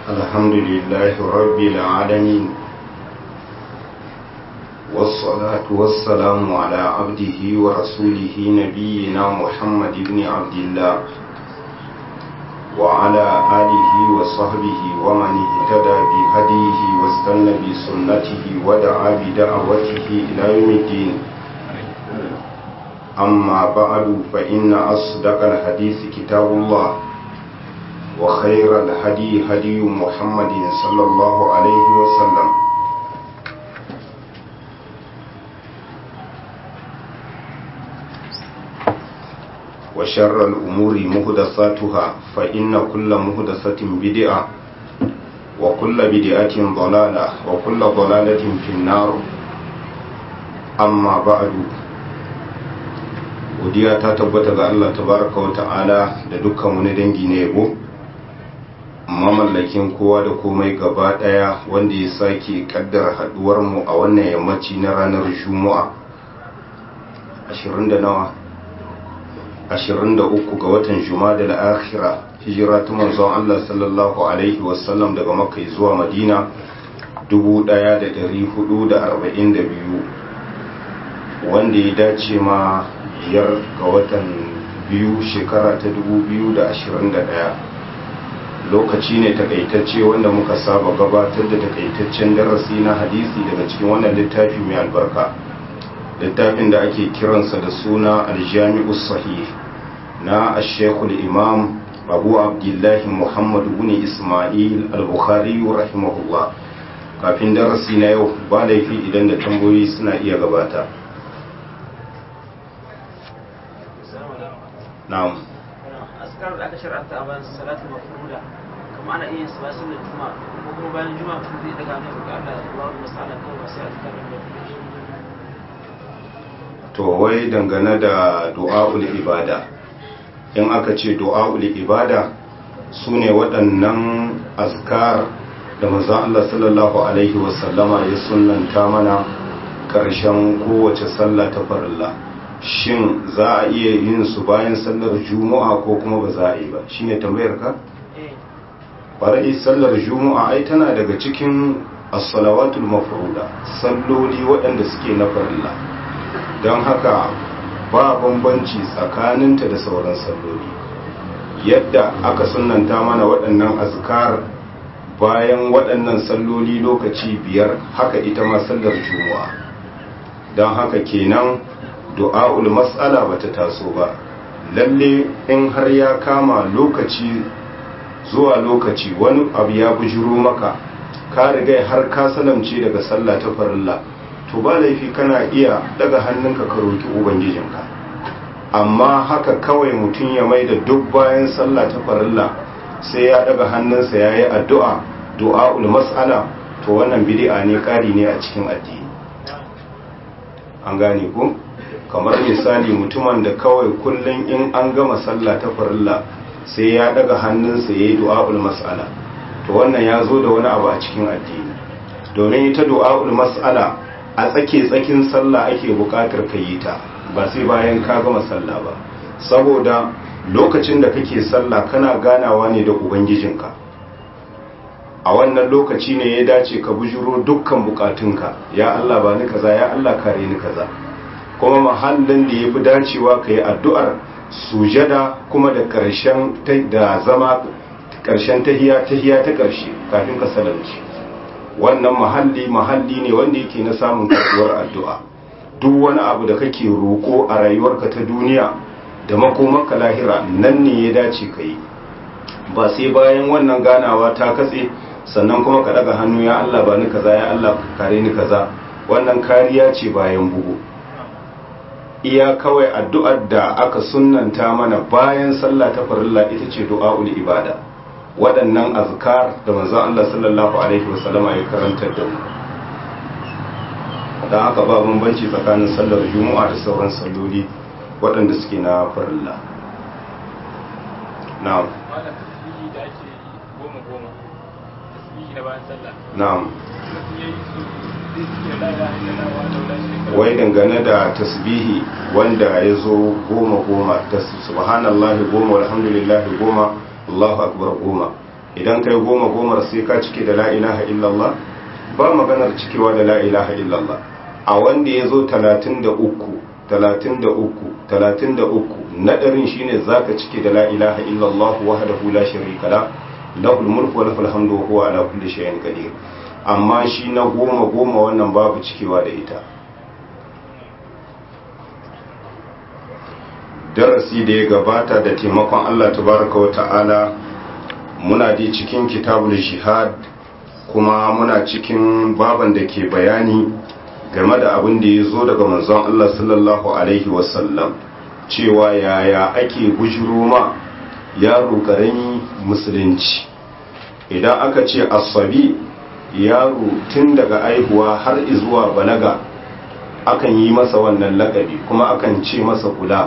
الحمد لله رب العالمين والصلاة والسلام على عبده ورسوله نبينا محمد بن عبد الله وعلى آله وصحبه ومن اهتدى بهديه واستنى بسنته ودعا بدعوته إلى يوم الدين أما بعد فإن أصدق الحديث كتاب الله وخير الهدي هدي محمد صلى الله عليه وسلم وشر الأمور مهدساتها فإن كل مهدسة بدعة وكل بدعة ضلالة وكل ضلالة في النار أما بعد godiya ta tabbata ga Allah tabaraka wa ta'ala da dukkan wani dangi na yabo mamallakin kowa da komai gaba daya wanda ya sake kaddara haduwar mu a wannan yammaci na ranar juma'a 20 da nawa 23 ga watan juma'a da akhira hijira ta manzon Allah sallallahu alaihi wasallam daga makka zuwa madina 1442 wanda ya dace ma biyar ga watan biyu shekara ta 2021 lokaci ne takaitacce wanda muka saba gabatar da takaitaccen darasi na hadisi daga cikin wannan littafi mai albarka littafin da ake kiransa da suna aljami'us sahih na ashekul imam abu abdullahi muhammadu bin ismail al-bukhari rahimahullah kafin darasi na yau ba laifi idan da tambayoyi suna iya gabata na'am askar da aka shar'anta a bayan salatul mafruda kuma ana iya su bayan sallar juma'a ko kuma bayan juma'a mutum zai daga ne ga Allah Allah wa masala kawai ba sai azkar da to wai dangane da du'a'ul ibada in aka ce du'a'ul ibada sune waɗannan azkar da manzon Allah sallallahu alaihi wasallama ya sunnanta mana ƙarshen kowace sallah ta farilla shin za a iya yin su bayan sallar juma'a ko kuma ba za a yi ba shine tambayar ka bari sallar juma'a ai tana daga cikin as-salawatul mafruda salloli waɗanda suke na farilla don haka ba bambanci tsakaninta da sauran salloli yadda aka sunnanta mana waɗannan azkar bayan waɗannan salloli lokaci biyar haka ita ma sallar juma'a don haka kenan du'a'ul mas'ala bata taso ba lalle in har ya kama lokaci zuwa lokaci wani abu ya bujiro maka ka riga har ka salamce daga sallah ta farilla to ba laifi kana iya daga hannunka ka roki ubangijinka amma haka kawai mutum ya mai da duk bayan sallah ta farilla sai ya daga hannunsa ya yi addu'a du'a'ul mas'ala to wannan bid'a ne ƙari ne a cikin addini an gane ku kamar misali mutumin da kawai kullum in an gama sallah ta farilla sai ya daga hannunsa ya yi du'a'ul mas'ala to wannan ya zo da wani abu a cikin addini domin ita du'a'ul mas'ala a tsake tsakin sallah ake buƙatar ka yi ta ba sai bayan ka gama sallah ba saboda lokacin da kake sallah kana ganawa ne da ubangijinka a wannan lokaci ne ya dace ka bujuro dukkan bukatunka ya Allah ba ni kaza ya Allah kare ni kaza kuma mahallin da ya fi dacewa ka yi addu'ar sujada kuma da ƙarshen da zama ƙarshen tahiya tahiya ta ƙarshe kafin ka salamci wannan mahalli mahalli ne wanda yake na samun karɓuwar addu'a duk wani abu da kake roƙo a rayuwarka ta duniya da makomarka lahira nan ne ya dace ka yi ba sai bayan wannan ganawa ta katse sannan kuma ka daga hannu ya Allah ba ni kaza ya Allah kare ni kaza wannan kariya ce bayan bugu iya kawai addu'ar da aka sunnanta mana bayan sallah ta farilla ita ce du'a'ul ibada waɗannan azkar da manzon Allah sallallahu alaihi wasallama ya karantar da mu dan haka ba bambanci tsakanin sallar juma'a da sauran salloli waɗanda suke na farilla na'am na'am wai dangane da tasbihi wanda ya zo goma goma subhanallahi goma alhamdulillahi goma Allahu akbar goma idan kai goma gomar sai ka cike da la ilaha illallah ba maganar cikewa da la ilaha illallah a wanda ya zo talatin da uku talatin da uku talatin da uku nadarin shine zaka cike da la ilaha illallah wahdahu la sharika la lahul mulku wa lahul hamdu wa huwa ala kulli shay'in qadir amma shi na goma goma wannan babu cikewa da ita darasi da ya gabata da taimakon Allah tabaraka wa ta'ala muna di cikin kitabul jihad kuma muna cikin baban da ke bayani game da abin da ya zo daga manzon Allah sallallahu alaihi wasallam cewa yaya ake bujiro ma yaro karami musulunci idan aka ce asabi yaro tun daga aihuwa har izuwa balaga akan yi masa wannan lakabi kuma akan ce masa kula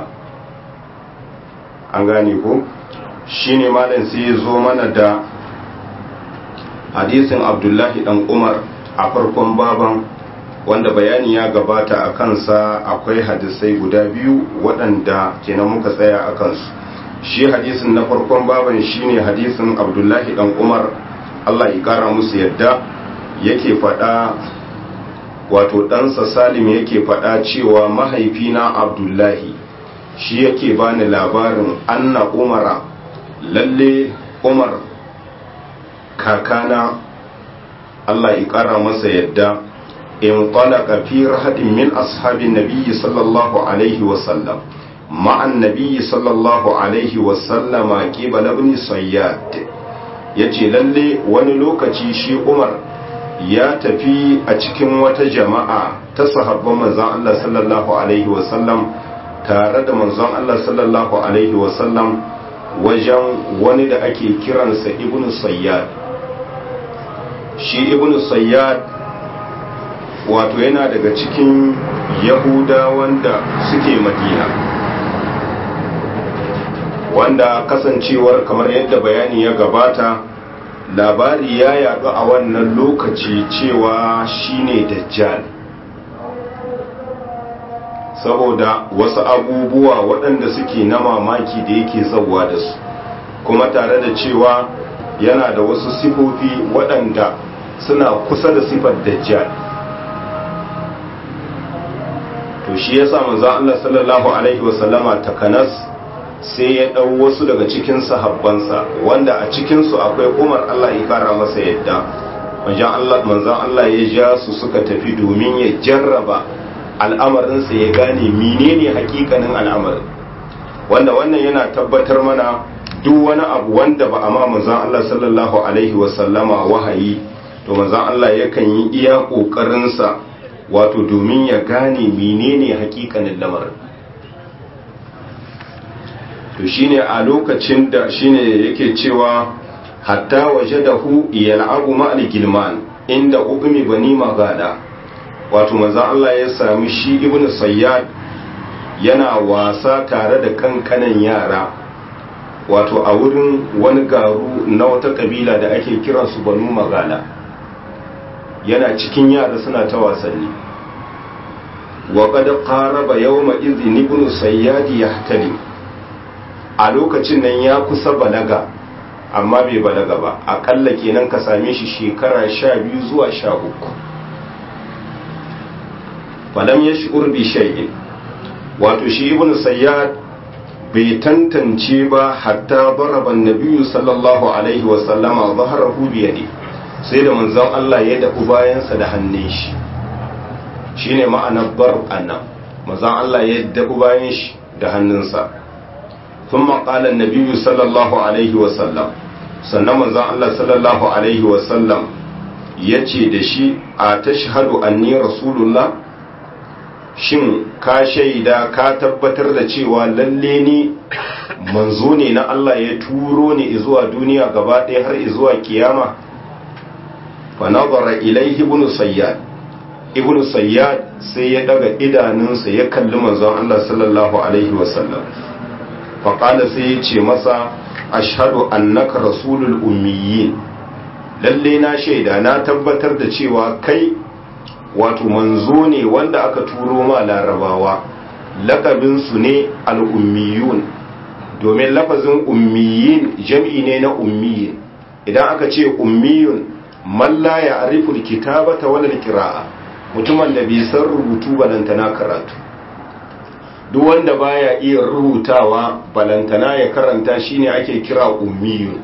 an gane ko shine malam sai ya zo mana da hadisin abdullahi dan umar a farkon baban wanda bayani ya gabata a kansa akwai hadisai guda biyu waɗanda kenan muka tsaya a kansu shi hadisin na farkon baban shine hadisin abdullahi dan umar allah ya kara musu yadda yake faɗa wato ɗansa salim yake faɗa cewa mahaifina abdullahi shi yake bani labarin anna umara lalle umar kakana allah ya kara masa yadda in talaka fi rahadin min ashabin nabiyyi sallallahu alaihi wasallam مع النبي صلى الله عليه وسلم قبل ابن صياد yace lalle wani lokaci shi Umar ya tafi a cikin wata jama'a ta sahabban manzon Allah sallallahu alaihi wasallam tare da manzon Allah sallallahu alaihi wasallam wajen wani da ake kiransa Ibn Sayyad shi Ibn Sayyad wato yana daga cikin Yahuda wanda suke Madina wanda kasancewar kamar yadda bayani ya gabata labari ya yadu a wannan lokaci cewa shine dajjal saboda wasu abubuwa waɗanda suke na mamaki da yake zauwa da su kuma tare da cewa yana da wasu sifofi waɗanda suna kusa da sifar dajjal to shi yasa manzo Allah sallallahu alaihi wasallama takanas sai ya ɗau wasu daga cikin sahabbansa wanda a cikinsu akwai umar Allah ya kara masa yadda manzan Allah ya ja su suka tafi domin ya jarraba al'amarinsa ya gane menene hakikanin al'amarin wanda wannan yana tabbatar mana duk wani abu wanda ba a ma manzan Allah sallallahu alaihi wasallama wahayi to manzan Allah yakan yi iya ƙoƙarinsa wato domin ya gane menene hakikanin lamarin to shine a lokacin da shine yake cewa hatta wajadahu yal'abu ma'al gilman inda ubmi bani magada wato manzo Allah ya sami shi ibnu sayyad yana wasa tare da kankanan yara wato a wurin wani garu na wata kabila da ake kiransu banu magala yana cikin yara suna ta wasanni wa qad qaraba yawma idhin ibnu sayyad yahtadi a lokacin nan ya kusa balaga amma bai balaga ba akalla kenan ka same shi shekara sha biyu zuwa sha uku falam ya shi urbi shay'in wato shi ibn sayyad bai tantance ba hatta baraban nabiyyu sallallahu alaihi wa sallama zaharahu bi yadi sai da manzon Allah ya dafu bayansa da hannun shi shine ma'anar bar annan manzon Allah ya dafu bayan shi da hannunsa ثم قال النبي صلى الله عليه وسلم sannan manzon Allah sallallahu alaihi wasallam ya ce da shi a tashhadu anni rasulullah shin ka shaida ka tabbatar da cewa lalle ni manzo ne na Allah ya turo ni zuwa duniya gaba ɗaya har zuwa kiyama fa nazara ilaihi ibn sayyad ibn sayyad sai ya daga idanunsa ya kalli manzon Allah sallallahu alaihi wasallam faƙala sai ya ce masa ashadu annaka rasulul ummiyin lalle na shaida na tabbatar da cewa kai wato manzo ne wanda aka turo ma larabawa lakabinsu ne al'ummiyun domin lafazin ummiyin jam'i ne na ummiyin idan aka ce ummiyun man la ya'rifu alkitabata wala alqira'a mutumin da bai san rubutu balantana karatu duk wanda baya iya rubutawa balantana ya karanta shine ake kira ummiyun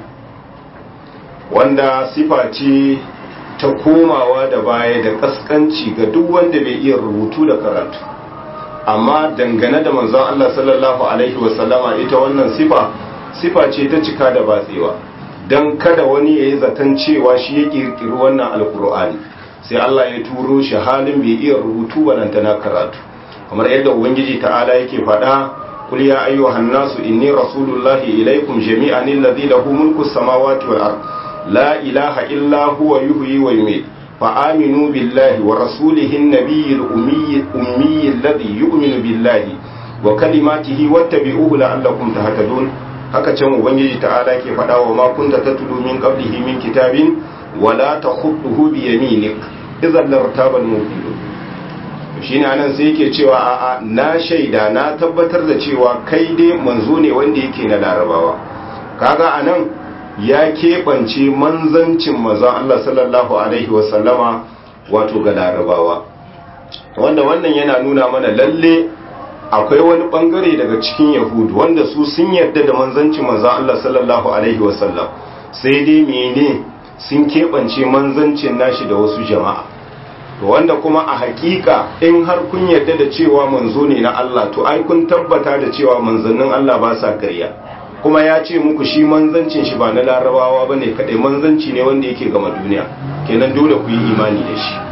wanda sifa ce ta komawa da baya da kaskanci ga duk wanda bai iya rubutu da karatu amma dangane da manzon Allah sallallahu alaihi wasallama ita wannan sifa sifa ce ta cika da batsewa dan kada wani ya yi zaton cewa shi ya kirkiri wannan alkur'ani sai Allah ya turo shi halin bai iya rubutu balantana karatu kamar yadda ubangiji ta'ala yake faɗa kul ya ayyuhan nasu inni rasulullahi ilaikum jami'an alladhi lahu mulku samawati wal ard la ilaha illa huwa yuhyi wa yumiit fa aminu billahi wa rasulihi an-nabiyyi al-ummi ummi alladhi yu'minu billahi wa kalimatihi wattabi'uhu la'allakum tahtadun haka can ubangiji ta'ala ke faɗa wa ma kunta tatlu min qablihi min kitabin wala takhutuhu bi yaminik idhan lartaba al-mubtilun shine anan sai yake cewa a'a na shaida na tabbatar da cewa kai dai manzo ne wanda yake na larabawa kaga anan ya keɓance manzancin manzon Allah sallallahu alaihi wasallama wato ga larabawa wanda wannan yana nuna mana lalle akwai wani bangare daga cikin yahudu wanda su sun yarda da manzancin manzon Allah sallallahu alaihi wasallam sai dai mene sun keɓance manzancin nashi da wasu jama'a to wanda kuma a hakika in har kun yarda da cewa manzo ne na Allah to ai kun tabbata da cewa manzannin Allah ba sa ƙarya kuma ya ce muku shi manzancin shi ba na larabawa ba ne kaɗai manzanci ne wanda yake gama duniya kenan dole ku yi imani da shi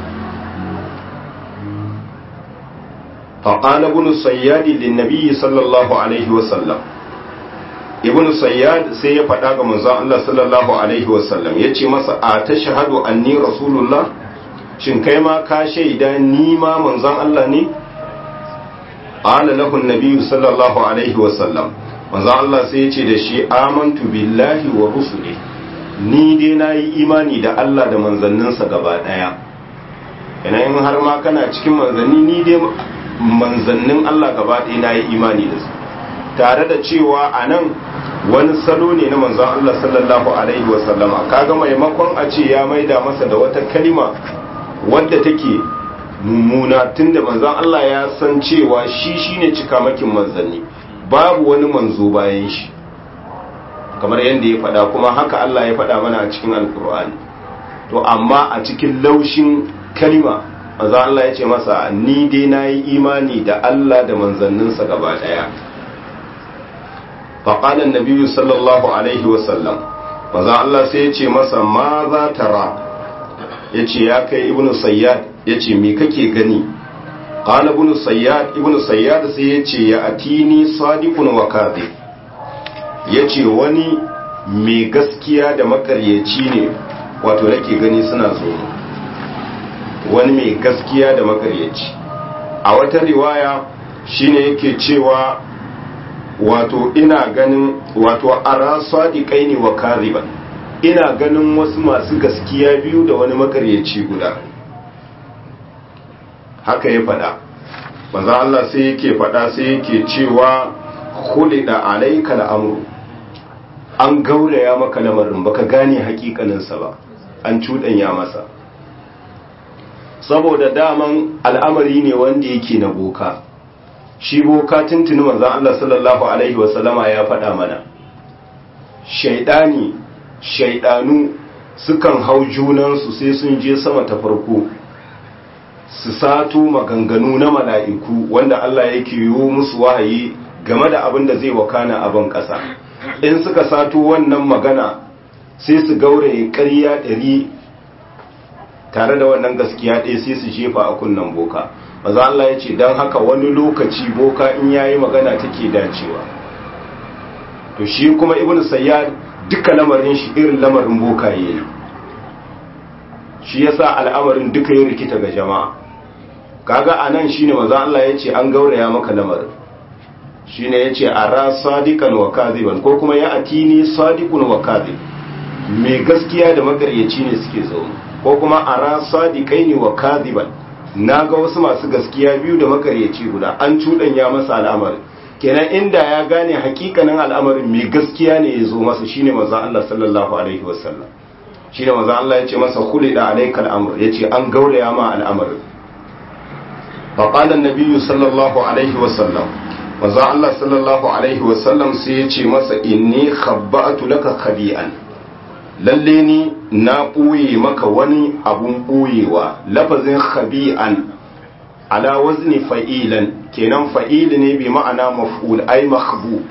faƙala ibn sayyadi linnabi sallallahu alaihi wasallam ibn sayyad sai ya faɗa ga manzon Allah sallallahu alaihi wasallam ya ce masa a ta shahadu anni rasulullah shin kai ma ka shaida ni ma manzon Allah ne qala lahu an-nabi sallallahu alaihi wasallam manzon Allah sai ya ce da shi amantu billahi wa rusuli ni dai nayi imani da Allah da manzanninsa gaba daya ina in har ma kana cikin manzanni ni dai manzannin Allah gaba daya nayi imani da su tare da cewa anan wani salo ne na manzon Allah sallallahu alaihi wasallama kaga maimakon a ce ya maida masa da wata kalima wadda take mummuna tunda manzon Allah ya san cewa shi shine cikamakin manzanni babu wani manzo bayan shi kamar yadda ya faɗa kuma haka Allah ya faɗa mana a cikin alkur'ani to amma a cikin laushin kalima manzon Allah ya ce masa ni dai nayi imani da Allah da manzanninsa gaba daya فقال النبي صلى الله عليه وسلم manzon Allah sai ya ce masa ma za tara ya ce ya kai ibn sayyad ya ce me kake gani qala ibn sayyad ibn sayyad sai ya ce ya atini sadiqun wa kadhib ya ce wani mai gaskiya da makaryaci ne wato nake gani suna zo wani mai gaskiya da makaryaci a wata riwaya shine yake cewa wato ina ganin wato ara sadiqai ne wa kadhiban ina ganin wasu masu gaskiya biyu da wani makaryaci guda haka ya faɗa manzo Allah sai yake faɗa sai yake cewa khulida alayka al'amru an gauraya maka lamarin baka gane hakikaninsa ba an cuɗanya masa saboda daman al'amari ne wanda yake na boka shi boka tuntuni manzan Allah sallallahu Alaihi wasallama ya faɗa mana shaidani shaidanu sukan hau junansu sai sun je sama ta farko su sato maganganu na mala'iku wanda Allah yake yiwu musu wahayi game da abin da zai wakana a ban ƙasa in suka sato wannan magana sai su gauraye ƙarya ɗari tare da wannan gaskiya ɗaya sai su jefa a kunnen boka maza Allah ya ce don haka wani lokaci boka in yayi magana take dacewa to shi kuma ibn sayyad duka lamarin shi irin lamarin boka yayi shi yasa al'amarin duka ya rikita ga jama'a kaga anan shine maza Allah ya ce an gauraya maka lamarin shine ya ce ara sadiqan wa kadhiban ko kuma ya atini sadiqun wa kadhib mai gaskiya da magaryaci ne suke zo ko kuma ara sadiqaini wa kadhiban na ga wasu masu gaskiya biyu da makaryaci guda an cuɗanya masa al'amari kenan inda ya gane hakikanin al'amarin mai gaskiya ne ya zo masa shine manzon Allah sallallahu alaihi wasallam shine manzon Allah ya ce masa khulida alaikal amr yace an gauraya ma al'amarin fa qala an-nabiy sallallahu alaihi wasallam manzon Allah sallallahu alaihi wasallam sai ya ce masa inni khabba'tu laka khabi'an lalle ni na ɓoye maka wani abun ɓoyewa lafazin khabi'an ala wazni fa'ilan kenan fa'ili ne bi ma'ana maf'ul ai makhbu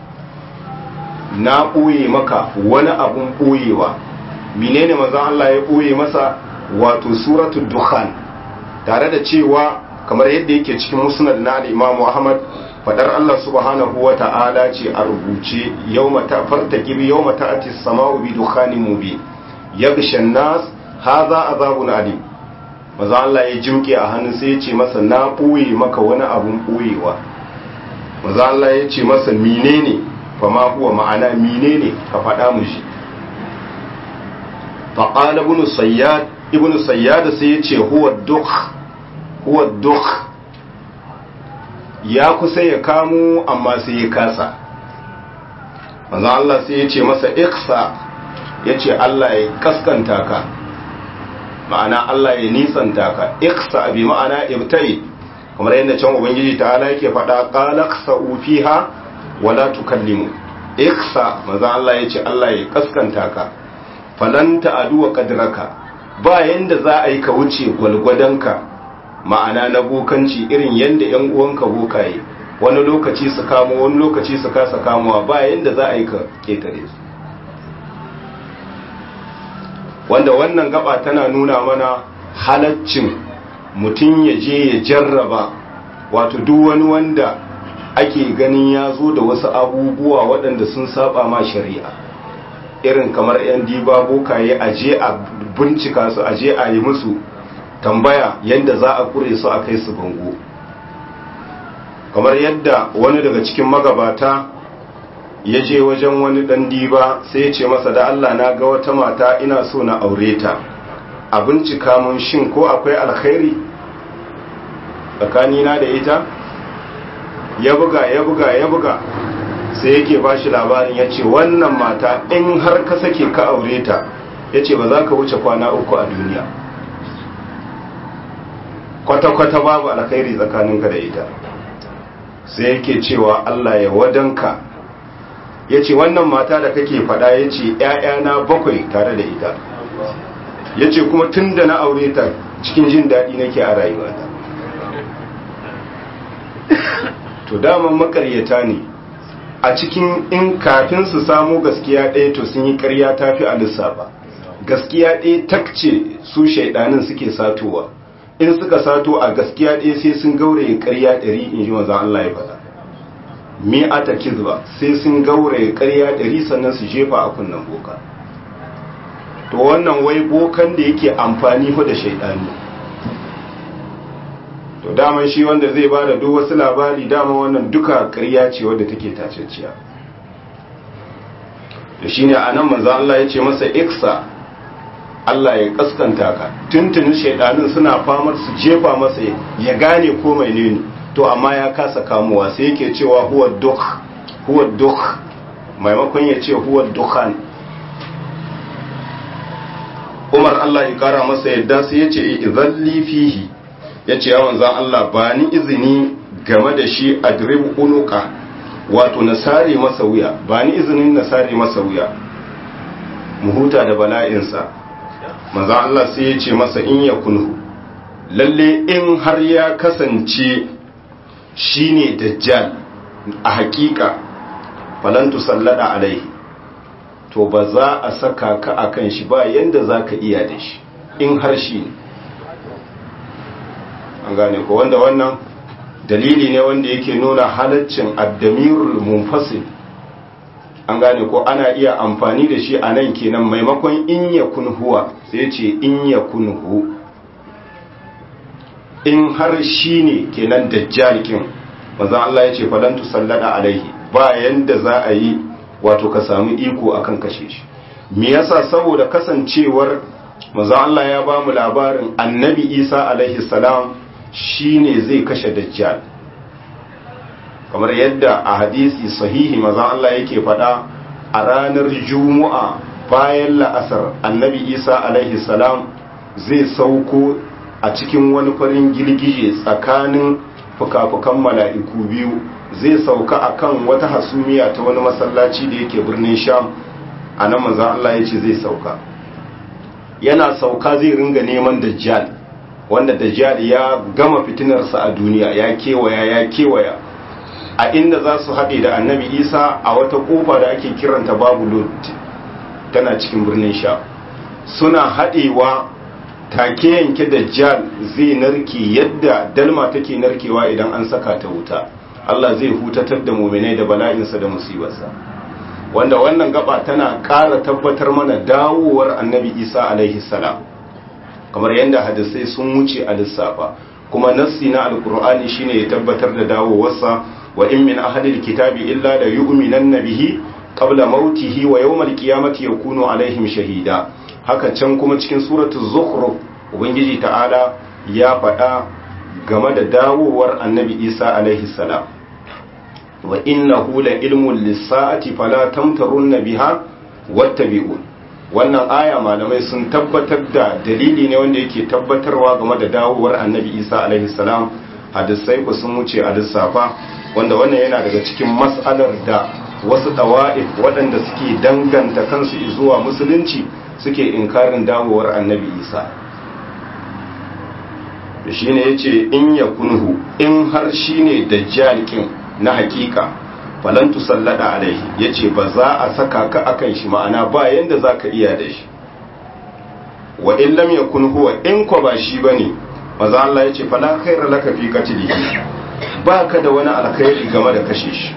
na ɓoye maka wani abun ɓoyewa menene manzon Allah ya ɓoye masa wato suratul dukhan tare da cewa kamar yadda yake cikin musnad na al-Imam Ahmad fadar Allah subhanahu wa ta'ala ce a rubuce yawma ta fartaqib yawma ta'ati as-sama'u bi dukhanin mubin yaghsha an-nas hadha azabun alim maza Allah ya jimke a hannu sai ya ce masa na ɓoye maka wani abun ɓoyewa maza Allah ya ce masa menene fa ma huwa ma'ana menene ka faɗa mu shi fa qala ibn sayyad ibn sayyad sai ya ce huwa dukh huwa dukh ya kusa ya kamo amma sai ya kasa maza Allah sai ya ce masa iksa ya ce Allah ya kaskanta ka ma'ana Allah ya nisanta ka iksa bi ma'ana ibtai kamar yadda can ubangiji ta'ala yake faɗa qalaqsa fiha wala tukallimu iksa maza Allah ya ce Allah ya kaskanta ka falan ta'adu wa qadraka ba yanda za a yi ka wuce gwalgwadonka ma'ana na bokanci irin yanda yan uwanka bokaye wani lokaci su kamo wani lokaci su kasa kamowa ba yanda za a yi ka ketare su wanda wannan gaba tana nuna mana halaccin mutum ya je ya jarraba wato duk wani wanda ake ganin ya zo da wasu abubuwa waɗanda sun saba ma shari'a irin kamar 'yan diba bokaye a je a bincika su a je a yi musu tambaya yadda za a kure su a kai su bango kamar yadda wani daga cikin magabata ya je wajen wani dan diba sai ya ce masa da Allah na ga wata mata ina so na aure ta a bincika mun shin ko akwai alkhairi tsakanina da ita ya buga ya buga ya buga sai yake ba shi labarin ya ce wannan mata in har ka sake ka aure ta ya ce ba za ka wuce kwana uku a duniya kwata-kwata babu alkhairi tsakaninka da ita sai yake cewa Allah ya wadanka ya ce wannan mata da kake fada ya ce ‘ya'yana bakwai tare da ita ya ce kuma tun da na aure ta cikin jin daɗi nake a rayuwata to daman makaryata ne a cikin in kafin su samu gaskiya ɗaya to sun yi ƙarya ta fi a lissafa gaskiya ɗaya takce su shaidanin suke satowa in suka sato a gaskiya ɗaya sai sun gauraye ƙarya ɗari in ji wanzan Allah ya faɗa mi'ata kizba sai sun gauraye ƙarya ɗari sannan su jefa a kunnen boka to wannan wai bokan da yake amfani fa da shaidani to daman shi wanda zai ba da duk wasu labari dama wannan duka ƙarya ce wadda take taceciya da shine anan manzo Allah ya ce masa iksa Allah ya kaskanta ka tuntunin shaidanin suna famar su jefa masa ya gane ko mai ne to amma ya kasa kamuwa sai yake cewa huwa duk huwa duk maimakon ya ce huwa dukhan Umar Allah ya kara masa yadda sai ya ce idhalli fihi ya ce yawan zan Allah ba ni izini game da shi adrib unuka wato na sare masa wuya ba ni izinin na sare masa wuya mu huta da bala'insa manzan Allah sai ya ce masa in ya kunhu lalle in har ya kasance shine dajjal a hakika falantu sallada alaihi to ba za a saka ka akan shi ba yanda za ka iya da shi in har shi ne an gane ko wanda wannan dalili ne wanda yake nuna halaccin addamirul munfasil an gane ko ana iya amfani da shi a nan kenan maimakon in ya huwa sai ce in ya hu in har shi ne kenan dajjalikin maza Allah ya ce falantu sallada alaihi ba yanda za a yi wato ka samu iko akan kashe shi me yasa saboda kasancewar maza Allah ya ba mu labarin annabi isa alaihi salam shine zai kashe dajjal kamar yadda a hadisi sahihi mazan Allah yake faɗa a ranar juma'a bayan la'asar annabi isa alaihi salam zai sauko a cikin wani farin girgije tsakanin fuka-fukan mala'iku biyu zai sauka akan wata hasumiya ta wani masallaci da yake birnin sham a nan manzan Allah ya ce zai sauka yana sauka zai ringa neman dajjal wanda dajjal ya gama fitinarsa a duniya ya kewaya ya kewaya a inda za su haɗe da annabi isa a wata ƙofa da ake kiranta babu lot tana cikin birnin sha suna haɗewa take yanke dajjal zai narke yadda dalma take narkewa idan an saka ta wuta Allah zai hutatar da muminai da bala'insa da musibarsa wanda wannan gaba tana ƙara tabbatar mana dawowar annabi isa alaihi salam kamar yadda hadisai sun wuce a lissafa kuma nassi na alkur'ani shine ya tabbatar da dawowarsa wa in min ahadil kitabi illa la yu'minanna bihi qabla mautihi wa yawmal qiyamati yakunu alaihim shahida haka can kuma cikin suratul zukhruf ubangiji ta'ala ya faɗa game da dawowar annabi isa alaihi salam wa innahu la ilmun lis-sa'ati fala tamtarunna biha wattabi'un wannan aya malamai sun tabbatar da dalili ne wanda yake tabbatarwa game da dawowar annabi isa alaihi salam hadisai ku sun wuce a lissafa wanda wannan yana daga cikin mas'alar da wasu dawa'if waɗanda suke danganta kansu zuwa musulunci suke inkarin dawowar annabi isa da shi ne ya ce in ya kunhu in har shi ne dajjalikin na hakika falantu sallada alaihi ya ce ba za a saka ka akan shi ma'ana ba yadda za ka iya da shi wa in lam ya kunhu wa in kwa ba shi ba ne maza Allah ya ce fala khaira laka fi qatlihi ba ka da wani alkhairi game da kashe shi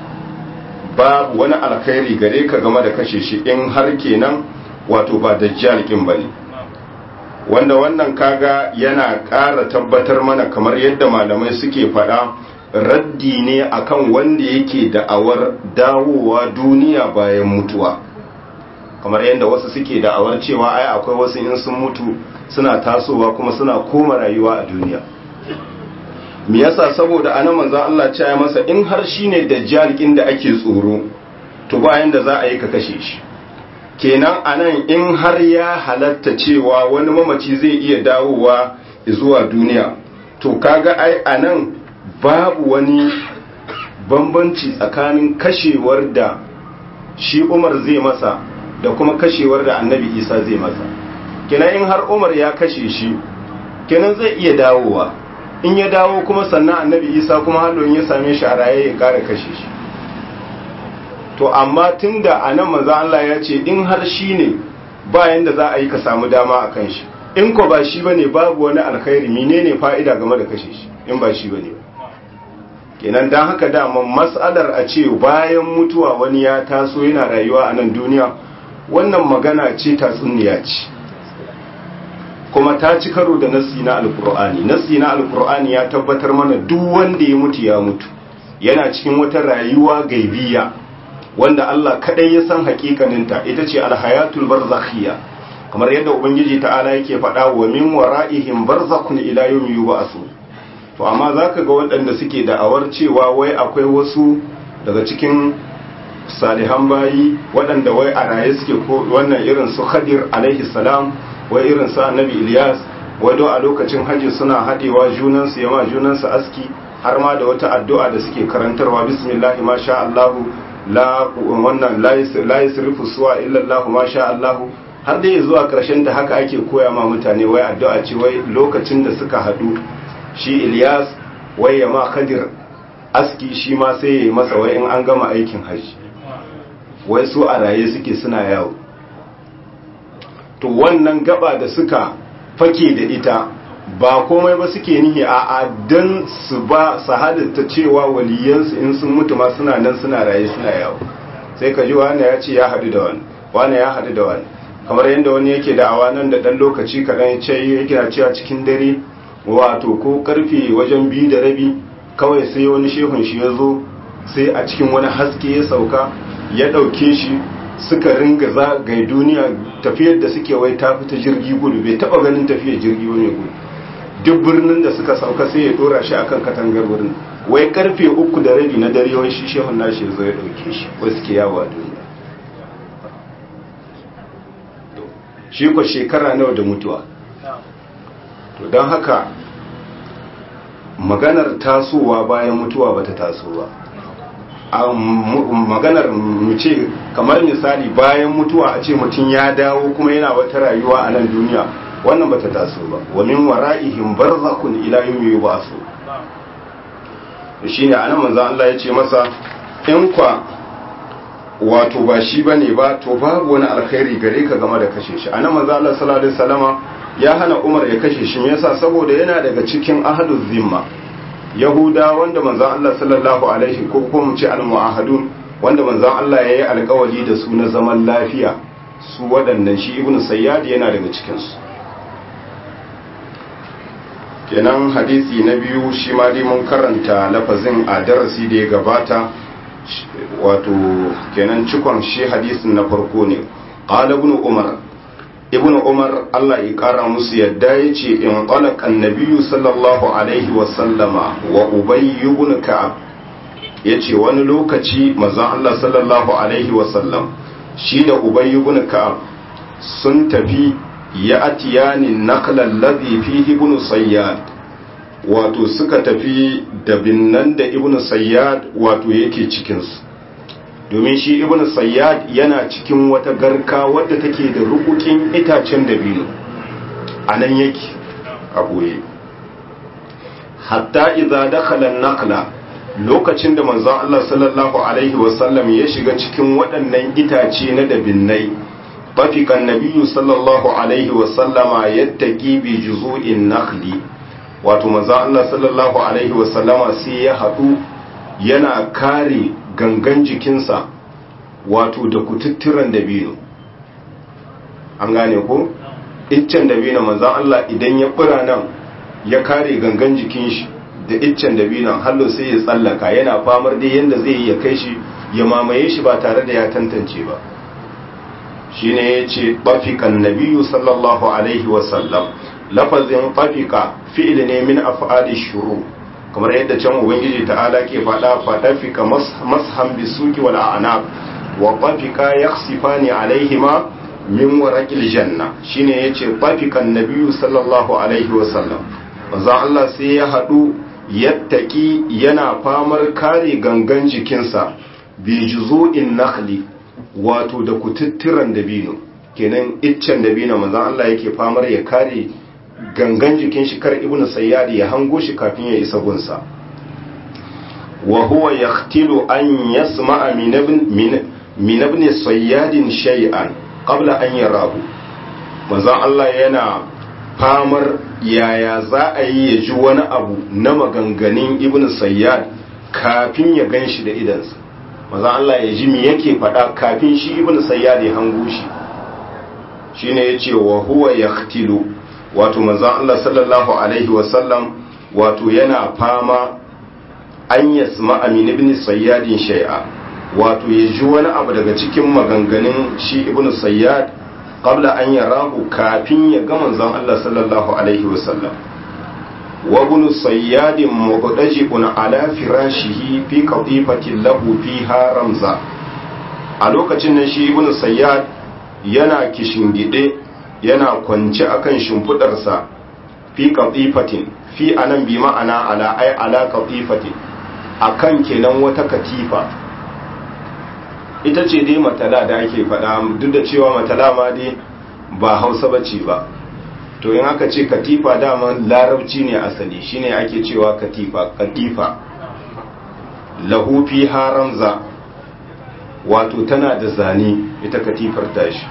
babu wani alkhairi gare ka game da kashe shi in har kenan wato ba dajjalikin bane wanda wannan kaga yana ƙara tabbatar mana kamar yadda malamai suke faɗa raddi ne akan wanda yake da'awar dawowa duniya bayan mutuwa kamar yadda wasu suke da'awar cewa ai akwai wasu in sun mutu suna tasowa kuma suna koma rayuwa a duniya me yasa saboda anan manzo Allah ya masa in har shine dajjal da ake tsoro to bayan da za a yi ka kashe shi kenan anan in har ya halatta cewa wani mamaci zai iya dawowa zuwa duniya to kaga ai anan babu wani bambanci tsakanin kashewar da shi umar zai masa da kuma kashewar da annabi isa zai masa kenan in har umar ya kashe shi kenan zai iya dawowa in ya dawo kuma sannan annabi isa kuma hallon ya same shi a raye ya kara kashe shi to amma tun da a nan maza Allah ya ce in har shi ne bayan da za a yi ka samu dama a kan shi in ko ba shi ba ne babu wani alkhairi menene fa'ida game da kashe shi in ba shi ba ne kenan don haka daman matsalar a ce bayan mutuwa wani ya taso yana rayuwa a nan duniya wannan magana ce tatsuniya ce kuma ta ci karo da nassi na alkur'ani nassi na alkur'ani ya tabbatar mana duk wanda ya mutu ya mutu yana cikin wata rayuwa gaibiya wanda Allah kadai ya san hakikaninta ita ce alhayatul barzakhiyya kamar yadda ubangiji ta'ala yake faɗa wa min wara'ihim barzakhun ila yawmi yub'asu to amma zaka ga waɗanda suke da'awar cewa wai akwai wasu daga cikin salihan bayi waɗanda wai a raye suke ko wannan irin su Khadir alaihi salam wai irin su Annabi Ilyas wado a lokacin haji suna hadewa junansu yama junansu aski har ma da wata addu'a da suke karantarwa bismillah ma sha Allah la wannan la yasrifu suwa illa Allah ma sha Allah har dai zuwa karshen da haka ake koya ma mutane wai addu'a ce wai lokacin da suka hadu shi Ilyas wai ya ma Khadir aski shi ma sai ya yi masa wai in an gama aikin haji wai su a raye suke suna yawo to wannan gaba da suka fake da ita ba komai ba suke nihi a dan su ba su halitta cewa waliyansu in sun mutu ma suna nan suna raye suna yawo sai ka ji wani ya ce ya haɗu da wani wani ya haɗu da wani kamar yadda wani yake da awa nan da ɗan lokaci kaɗan ya ce yake na cewa cikin dare wato ko karfe wajen biyu da rabi kawai sai wani shehun shi ya zo sai a cikin wani haske ya sauka ya ɗauke shi suka ringa zagaye duniya tafiyar da suke wai ta fita jirgi gudu bai taba ganin tafiyar jirgi wani gudu duk birnin da suka sauka sai ya dora shi akan katangar wurin wai karfe uku da rabi na dare wai shi shehun nashi ya zo ya ɗauke shi wasu ke yawo a duniya shi ko shekara nawa da mutuwa to don haka maganar tasowa bayan mutuwa bata taso ba maganar mu ce kamar misali bayan mutuwa a ce mutum ya dawo kuma yana wata rayuwa a nan duniya wannan bata taso ba wa min wara'ihim barzakhun ila yawmi yub'asu shine anan manzo Allah ya ce masa in kwa wato ba shi bane ba to babu wani alkhairi gare ka game da kashe shi anan manzo Allah sallallahu alaihi wasallama ya hana Umar ya kashe shi me yasa saboda yana daga cikin ahaduz zimma yahuda wanda manzon Allah sallallahu alaihi ko kuma mu ce al-mu'ahadun wanda manzon Allah yayi alƙawari da su na zaman lafiya su waɗannan shi ibnu sayyad yana daga cikin su kenan hadisi na biyu shi ma dai mun karanta lafazin a darasi da ya gabata wato kenan cikon shi hadisin na farko ne qala ibn umar ibn umar Allah ya kara musu yadda ya ce in qalaq annabiyyu sallallahu alaihi wa sallama wa ubay ibn ka'ab yace wani lokaci manzon Allah sallallahu alaihi wa sallam shi da ubay ibn ka'ab sun tafi ya atiyani nakla alladhi fihi ibn sayyad wato suka tafi da binnan da ibn sayyad wato yake cikin su domin shi ibn sayyad yana cikin wata garka wadda take da rukukin itacen dabino a nan yake a ɓoye hatta idza dakhala an-naqla lokacin da manzon Allah sallallahu alaihi wasallam ya shiga cikin waɗannan itace na dabinnai bafika nabiyyu sallallahu alaihi wasallama yattaqi bi juzu'in nakhli wato manzon Allah sallallahu alaihi wasallama sai ya haɗu yana kare gangan jikinsa wato da kututturan dabino an gane ko iccen dabino manzan Allah idan ya fura nan ya kare gangan jikin shi da iccen dabinon hallo sai ya tsallaka yana famar dai yadda zai yi ya kai shi ya mamaye shi ba tare da ya tantance ba shi ne ya ce ɓafikan nabiyu sallallahu alaihi wasallam lafazin ɓafika fi'il ne min af'ali shuru kamar yadda can ubangiji ta'ala ke faɗa faɗafika mashan bisuki wal a'naq wa ɓafika yakhsifani alaihima min waraqil janna shine yace ɓafikan nabiyyu sallallahu alaihi wa sallam manzon Allah sai ya haɗu yattaki yana famar kare gangan jikinsa bi juzu'in nakhli wato da kututturan dabino kenan iccen dabino manzon Allah yake famar ya kare gangan jikin shi kar ibnu sayyadi ya hango shi kafin ya isa gunsa wa huwa yahtilu an yasma'a min ibn min ibn sayyadin shay'an qabla an yarahu manzon Allah yana famar yaya za a yi ya ji wani abu na maganganun ibnu sayyad kafin ya gan shi da idansa manzon Allah ya ji me yake faɗa kafin shi ibnu sayyad ya hango shi shine yace wa huwa yahtilu wato manzon Allah sallallahu alaihi wasallam wato yana fama an yasma amin ibn sayyadin shay'a wato ya ji wani abu daga cikin maganganun shi ibn sayyad qabla an yarahu kafin ya ga manzon Allah sallallahu alaihi wasallam wa ibn sayyad mubdajibun ala firashihi fi qatifatin lahu fiha ramza a lokacin nan shi ibn sayyad yana kishingide yana kwance akan shimfidarsa fi katifatin fi anan bi ma'ana ala ay ala katifatin akan kenan wata katifa ita ce dai matala da ake faɗa duk da cewa matala ma dai ba hausa bace ba to in aka ce katifa dama larabci ne asali shine ake cewa katifa katifa lahu fi haramza wato tana da zane ita katifar tashi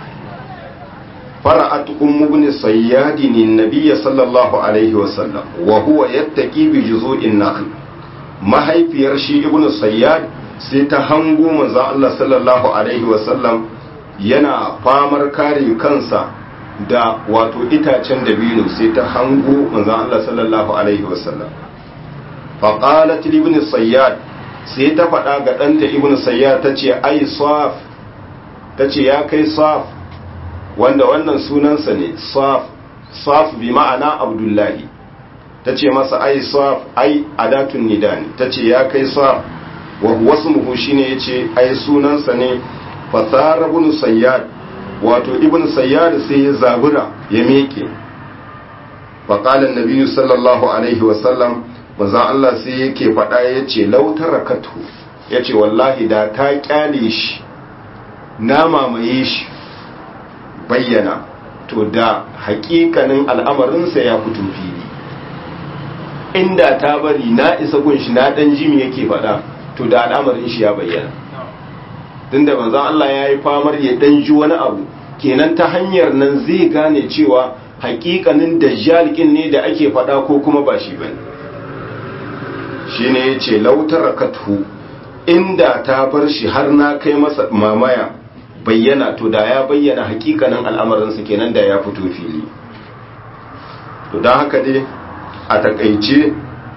فرأت أم ابن صياد النبي صلى الله عليه وسلم وهو يتقي بجذوع النخل ما هي في رشي ابن صياد سيتهنغو منزا الله صلى الله عليه وسلم yana famar kare kansa da wato itacen dabino sai ta hango manzon Allah sallallahu alaihi wasallam fa qalat ibn sayyad sai ta faɗa ga ɗanta ibn sayyad tace ai saf tace ya kai saf wanda wannan sunansa ne saf saf bi ma'ana abdullahi ta ce masa ai saf ai adatun nidani ta ce ya kai saf wa huwa ismuhu shine yace ai sunansa ne fasara ibn sayyad wato ibn sayyad sai ya zabura ya meke fa qala an sallallahu alaihi wa sallam manzon Allah sai yake faɗa yace law tarakatu yace wallahi da ta kyale shi na mamaye shi bayyana to da hakikanin al'amarinsa ya fito fili inda ta bari na isa gunshi na dan jimi yake faɗa to da al'amarin shi ya bayyana tun da manzon Allah ya yi famar ya dan ji wani abu kenan ta hanyar nan zai gane cewa hakikanin dajjal ne da ake faɗa ko kuma ba shi bane shine yace lautar kathu inda ta bar shi har na kai masa mamaya bayyana to da ya bayyana hakikanin al'amarinsa kenan da ya fito fili to don haka dai a takaice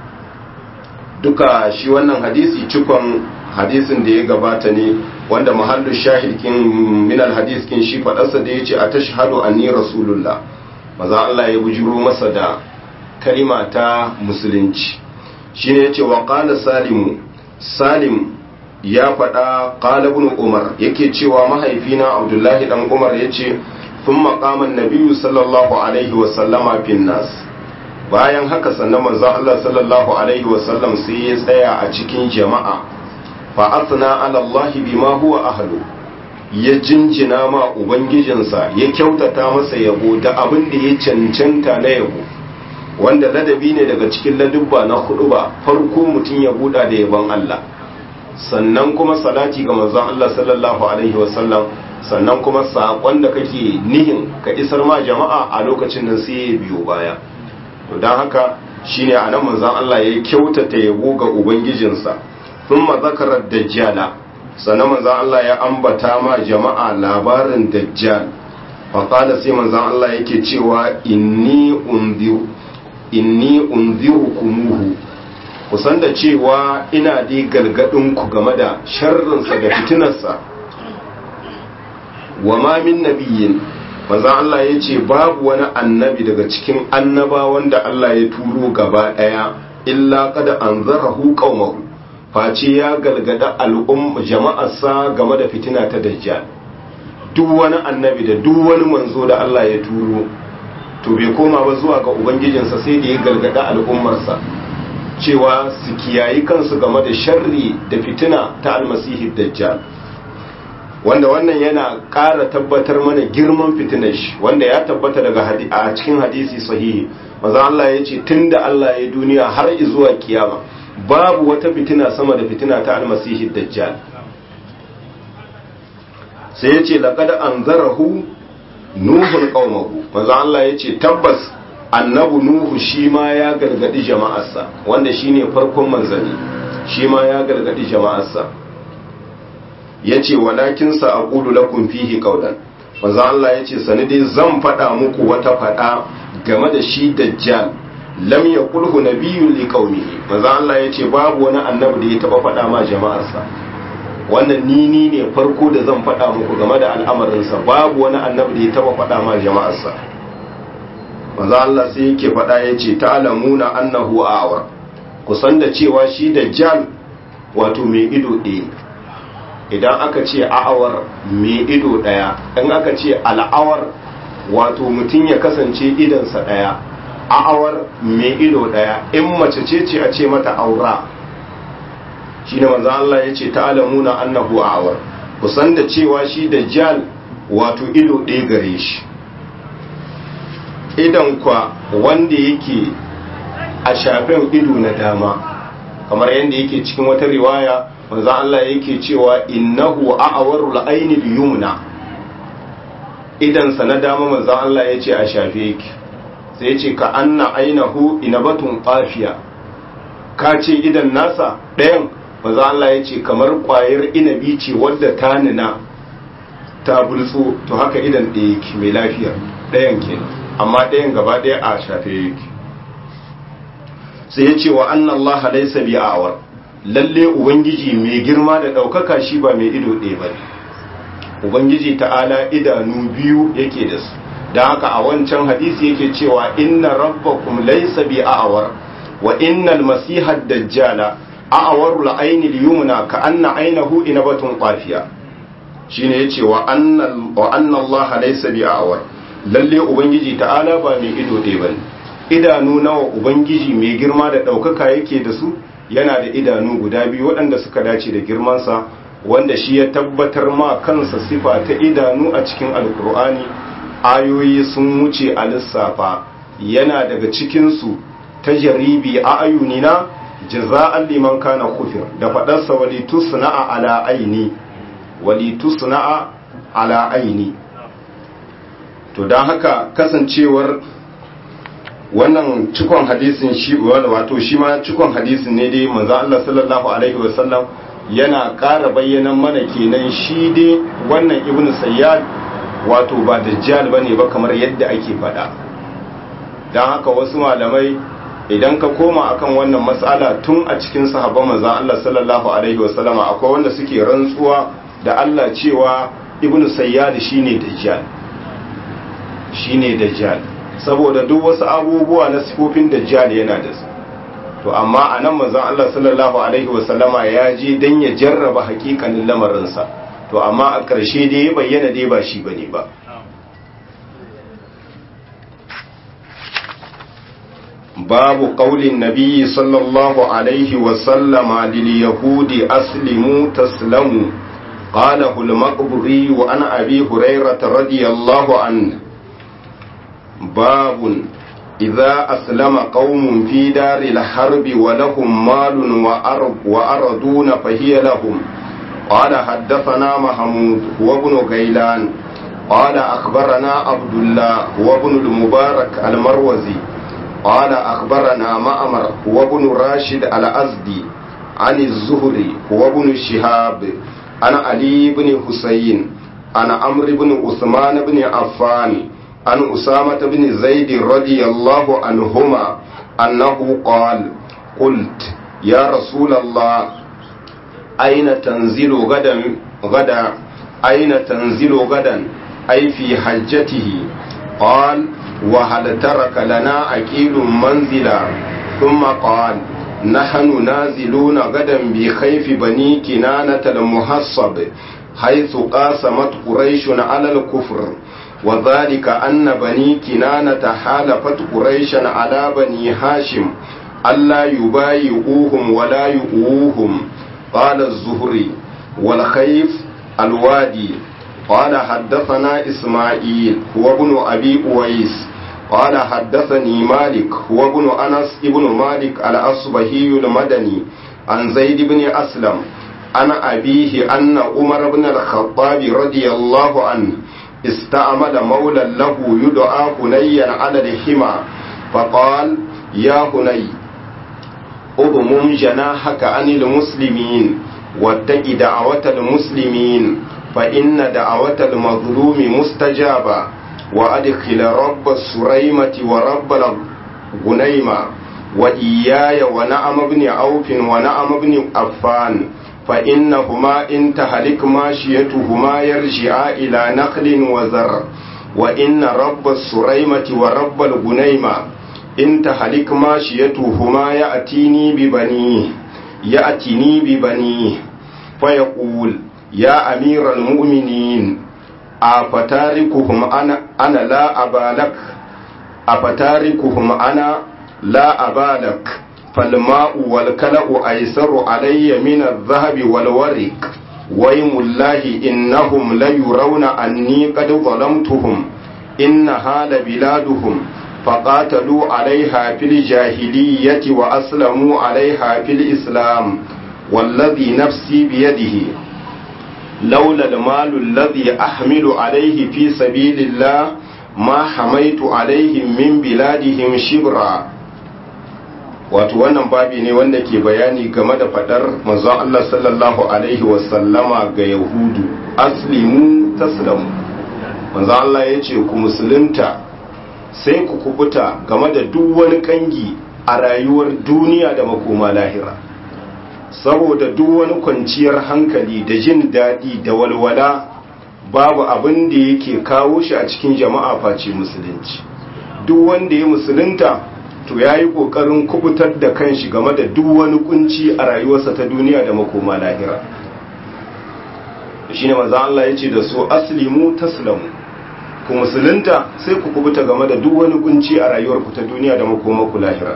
duka shi wannan hadisi cikon hadisin da ya gabata ne wanda mahallu shahidkin minal hadiskin shi faɗarsa da ya ce a tashhadu anni rasulullah maza Allah ya bujiro masa da kalima ta musulunci shine yace wa qala salimu salim ya faɗa ƙalibin umar yake cewa mahaifina abdullahi ɗan umar ya ce sun maƙaman nabiyu sallallahu alaihi wasallama fin nas bayan haka sannan manzan Allah sallallahu alaihi wasallam sai ya tsaya a cikin jama'a fa asna ala Allah bima huwa ahlu ya jinjina ma ubangijinsa ya kyautata masa yabo da abin da ya cancanta na yabo wanda ladabi ne daga cikin ladubba na hudu ba farko mutum ya buɗa da yabon Allah sannan kuma salati ga manzon Allah sallallahu alaihi wasallam sannan kuma saƙon da kake nihin ka isar ma jama'a a lokacin nan sai ya biyo baya to don haka shine anan manzon Allah ya kyautata yabo ga ubangijinsa thumma zakara dajjala sannan manzon Allah ya ambata ma jama'a labarin dajjal fa qala sai manzon Allah yake cewa inni unziru inni unzirukumuhu kusan da cewa ina dai ku game da sharrinsa da fitinarsa wa ma min nabiyin maza Allah ya ce babu wani annabi daga cikin annaba wanda Allah ya turo gaba ɗaya illa kada an zarahu qaumahu face ya galgada al'umma jama'arsa game da fitina ta dajjal duk wani annabi da duk wani manzo da Allah ya turo to bai koma ba zuwa ga ubangijinsa sai da ya galgada al'ummarsa cewa su kiyayi kansu game da sharri da fitina ta almasihi dajjal wanda wannan yana ƙara tabbatar mana girman fitinar shi wanda ya tabbata daga a cikin hadisi sahihi maza Allah ya ce tun da Allah ya duniya har zuwa kiyama babu wata fitina sama da fitina ta almasihi dajjal sai ya ce laƙad an zarahu nuhun ƙaumahu maza Allah ya ce tabbas annabu nuhu shi ma ya gargadi jama'arsa wanda shine farkon manzanni shi ma ya gargadi jama'arsa yace walakin sa aqulu lakum fihi qawlan manzo Allah yace sani dai zan faɗa muku wata faɗa game da shi dajjal lam yaqulhu nabiyyun liqaumihi manzo Allah yace babu wani annabi da ya taba faɗa ma jama'arsa wannan nini ne farko da zan faɗa muku game da al'amarinsa babu wani annabi da ya taba faɗa ma jama'arsa manzo Allah sai yake faɗa yace ta'lamuna annahu a'war kusan da cewa shi dajjal wato mai ido ɗaya idan aka ce a'awar mai ido ɗaya in aka ce al'awar wato mutum ya kasance idansa ɗaya a'awar mai ido ɗaya in mace ce ce a ce mata aura shi ne manzo Allah ya ce ta'lamuna annahu a'war kusan da cewa shi dajjal wato ido ɗaya gare shi idan kwa wanda yake a shafin ido na dama kamar yadda yake cikin wata riwaya manzo Allah yake cewa innahu a'warul aini yumna idan sa na dama manzo Allah yace a shafe yake sai yace ka anna ainahu inabatun qafiya ka ce idan nasa ɗayan manzo Allah yace kamar kwayar inabi ce wadda ta nuna ta bulso to haka idan ɗaya yake mai lafiya ɗayan kenan amma ɗayan gaba ɗaya a shafe yake sai ya ce wa annan Allah laisa bi awar lalle ubangiji mai girma da ɗaukaka shi ba mai ido ɗaya ba ubangiji ta'ala idanu biyu yake da su don haka a wancan hadisi yake cewa inna rabbakum laysa bi a'war wa innal masiha dajjala a'waru al-ayni al-yumna ka anna aynahu inabatun qafiya shine yace wa anna wa anna Allah laysa bi a'war lalle ubangiji ta'ala ba mai ido ɗaya bane idanu nawa ubangiji mai girma da ɗaukaka yake da su yana da idanu guda biyu waɗanda suka dace da girmansa wanda shi ya tabbatar ma kansa sifa ta idanu a cikin alkur'ani ayoyi sun wuce a lissafa yana daga cikinsu ta jaribi a ayunina jaza'an liman kana kufir da faɗarsa wali tusna'a ala aini wali tusna'a ala aini to don haka kasancewar wannan cikon hadisin shi wato shi ma cikon hadisin ne dai manzo Allah sallallahu alaihi wasallam yana ƙara bayyana mana kenan shi dai wannan ibnu sayyad wato ba dajjal bane ba kamar yadda ake faɗa dan haka wasu malamai idan ka koma akan wannan mas'ala tun a cikin sahabban manzo Allah sallallahu alaihi wasallam akwai wanda suke rantsuwa da Allah cewa ibnu sayyad shine dajjal shine dajjal saboda duk wasu abubuwa na sifofin dajjal yana da su to amma a nan manzon Allah sallallahu alaihi wasallama ya je dan ya jarraba hakikanin lamarinsa to amma a ƙarshe dai ya bayyana dai ba shi bane ba babu qaulin nabiyyi sallallahu alaihi wasallama lil yahudi aslimu taslamu قاله المقبري وعن أبي هريرة رضي الله عنه باب إذا أسلم قوم في دار الحرب ولهم مال وأرض وأرضون فهي لهم قال حدثنا محمود هو ابن غيلان قال أخبرنا عبد الله هو ابن المبارك المروزي قال أخبرنا مأمر هو ابن راشد الأزدي عن الزهري هو ابن شهاب عن علي بن حسين عن عمرو بن عثمان بن عفان عن أسامة بن زيد رضي الله عنهما أنه قال قلت يا رسول الله أين تنزل غدا غدا أين تنزل غدا أي في حجته قال وهل ترك لنا أكيل منزلا ثم قال نحن نازلون غدا بخيف بني كنانة المحصب حيث قاسمت قريش على الكفر وذلك أن بني كنانة حالفت قريشا على بني هاشم ألا يبايعوهم ولا يؤوهم قال الزهري والخيف الوادي قال حدثنا إسماعيل هو ابن أبي أويس قال حدثني مالك هو ابن أنس ابن مالك الأصبهي المدني عن زيد بن أسلم عن أبيه أن عمر بن الخطاب رضي الله عنه استعمل مولى له يدعى هنيا على الحمى فقال يا هني اضمم جناحك عن المسلمين واتق دعوة المسلمين فإن دعوة المظلوم مستجابة وأدخل رب السريمة ورب الغنيمة وإياي ونعم بن عوف ونعم بن عفان فإنهما إن تهلك ماشيتهما يرجعا إلى نخل وزر وإن رب السريمة ورب الغنيمة إن تهلك ماشيتهما يأتيني ببنيه يأتيني ببنيه فيقول يا أمير المؤمنين أفتاركهم أنا أنا لا أبا لك أفتاركهم أنا لا أبا لك فالماء والكلأ أيسر علي من الذهب والورق ويم الله إنهم ليرون أني قد ظلمتهم إنها لبلادهم فقاتلوا عليها في الجاهلية وأسلموا عليها في الإسلام والذي نفسي بيده لولا المال الذي أحمل عليه في سبيل الله ما حميت عليهم من بلادهم شبرا wato wannan babi ne wanda ke bayani game da fadar manzon Allah sallallahu alaihi wasallama ga yahudu aslimu taslamu manzon Allah ya ce ku musulunta sai ku kubuta game da duk wani kangi a rayuwar duniya da makoma lahira saboda duk wani kwanciyar hankali da jin daɗi da walwala babu abin da yake kawo shi a cikin jama'a face musulunci duk wanda ya musulunta to ya yi ƙoƙarin kubutar da kanshi game da duk wani kunci a rayuwarsa ta duniya da makoma lahira shi ne maza Allah ya ce da su aslimu taslamu ku musulunta sai ku kubuta game da duk wani kunci a rayuwarku ta duniya da makoma ku lahira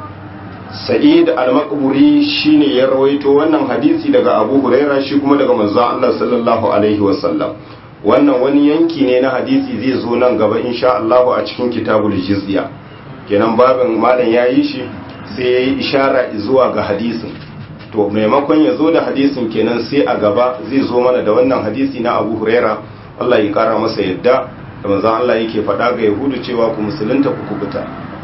sa'id al-maqburi shine ya rawaito wannan hadisi daga abu huraira shi kuma daga manzo Allah sallallahu alaihi wasallam wannan wani yanki ne na hadisi zai zo nan gaba insha Allah a cikin kitabul jizya kenan babin malam yayi shi sai yayi ishara zuwa ga hadisin to maimakon ya zo da hadisin kenan sai a gaba zai zo mana da wannan hadisi na Abu Huraira Allah ya kara masa yadda da manzo Allah yake faɗa ga Yahudu cewa ku musulunta ku kubuta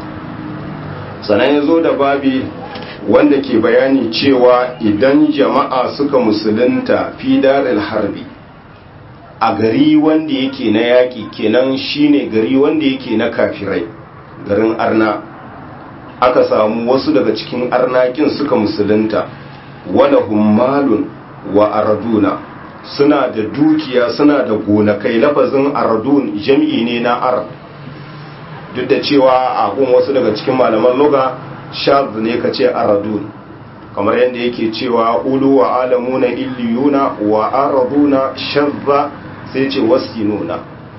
sannan ya zo da babi wanda ke bayani cewa idan jama'a suka musulunta fi daril harbi a gari wanda yake na yaƙi kenan shine gari wanda yake na kafirai garin arna aka samu wasu daga cikin arnakin suka musulunta wala hummalun wa araduna suna da dukiya suna da gonakai lafazin aradun jam'i ne na ard duk da cewa a gun wasu daga cikin malaman luga shaz ne ka ce aradun kamar yadda yake cewa ulu wa alamuna illiyuna wa araduna shazza sai ce wasinuna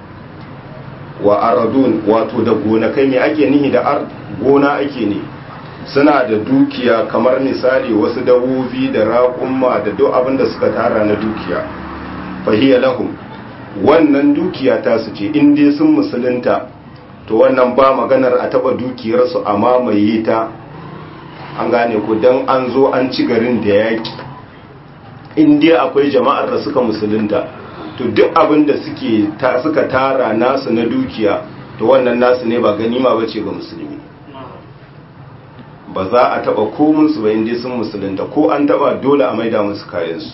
wa aradun wato da gonakai ne ake nihi da ard gona ake ne suna da dukiya kamar misali wasu dabobi da raƙumma da duk abin da suka tara na dukiya fahiyya lahum wannan dukiya ta su ce in dai sun musulunta to wannan ba maganar a taba dukiyarsu a mamaye ta an gane ku don an zo an ci garin da yaƙi in dai akwai jama'ar da suka musulunta to duk abin da suka tara nasu na dukiya to wannan nasu ne ba ganima ba ce ga musulmi ba za a taba komunsu ba inda sun musulunta ko an taba dole a maida musu kayansu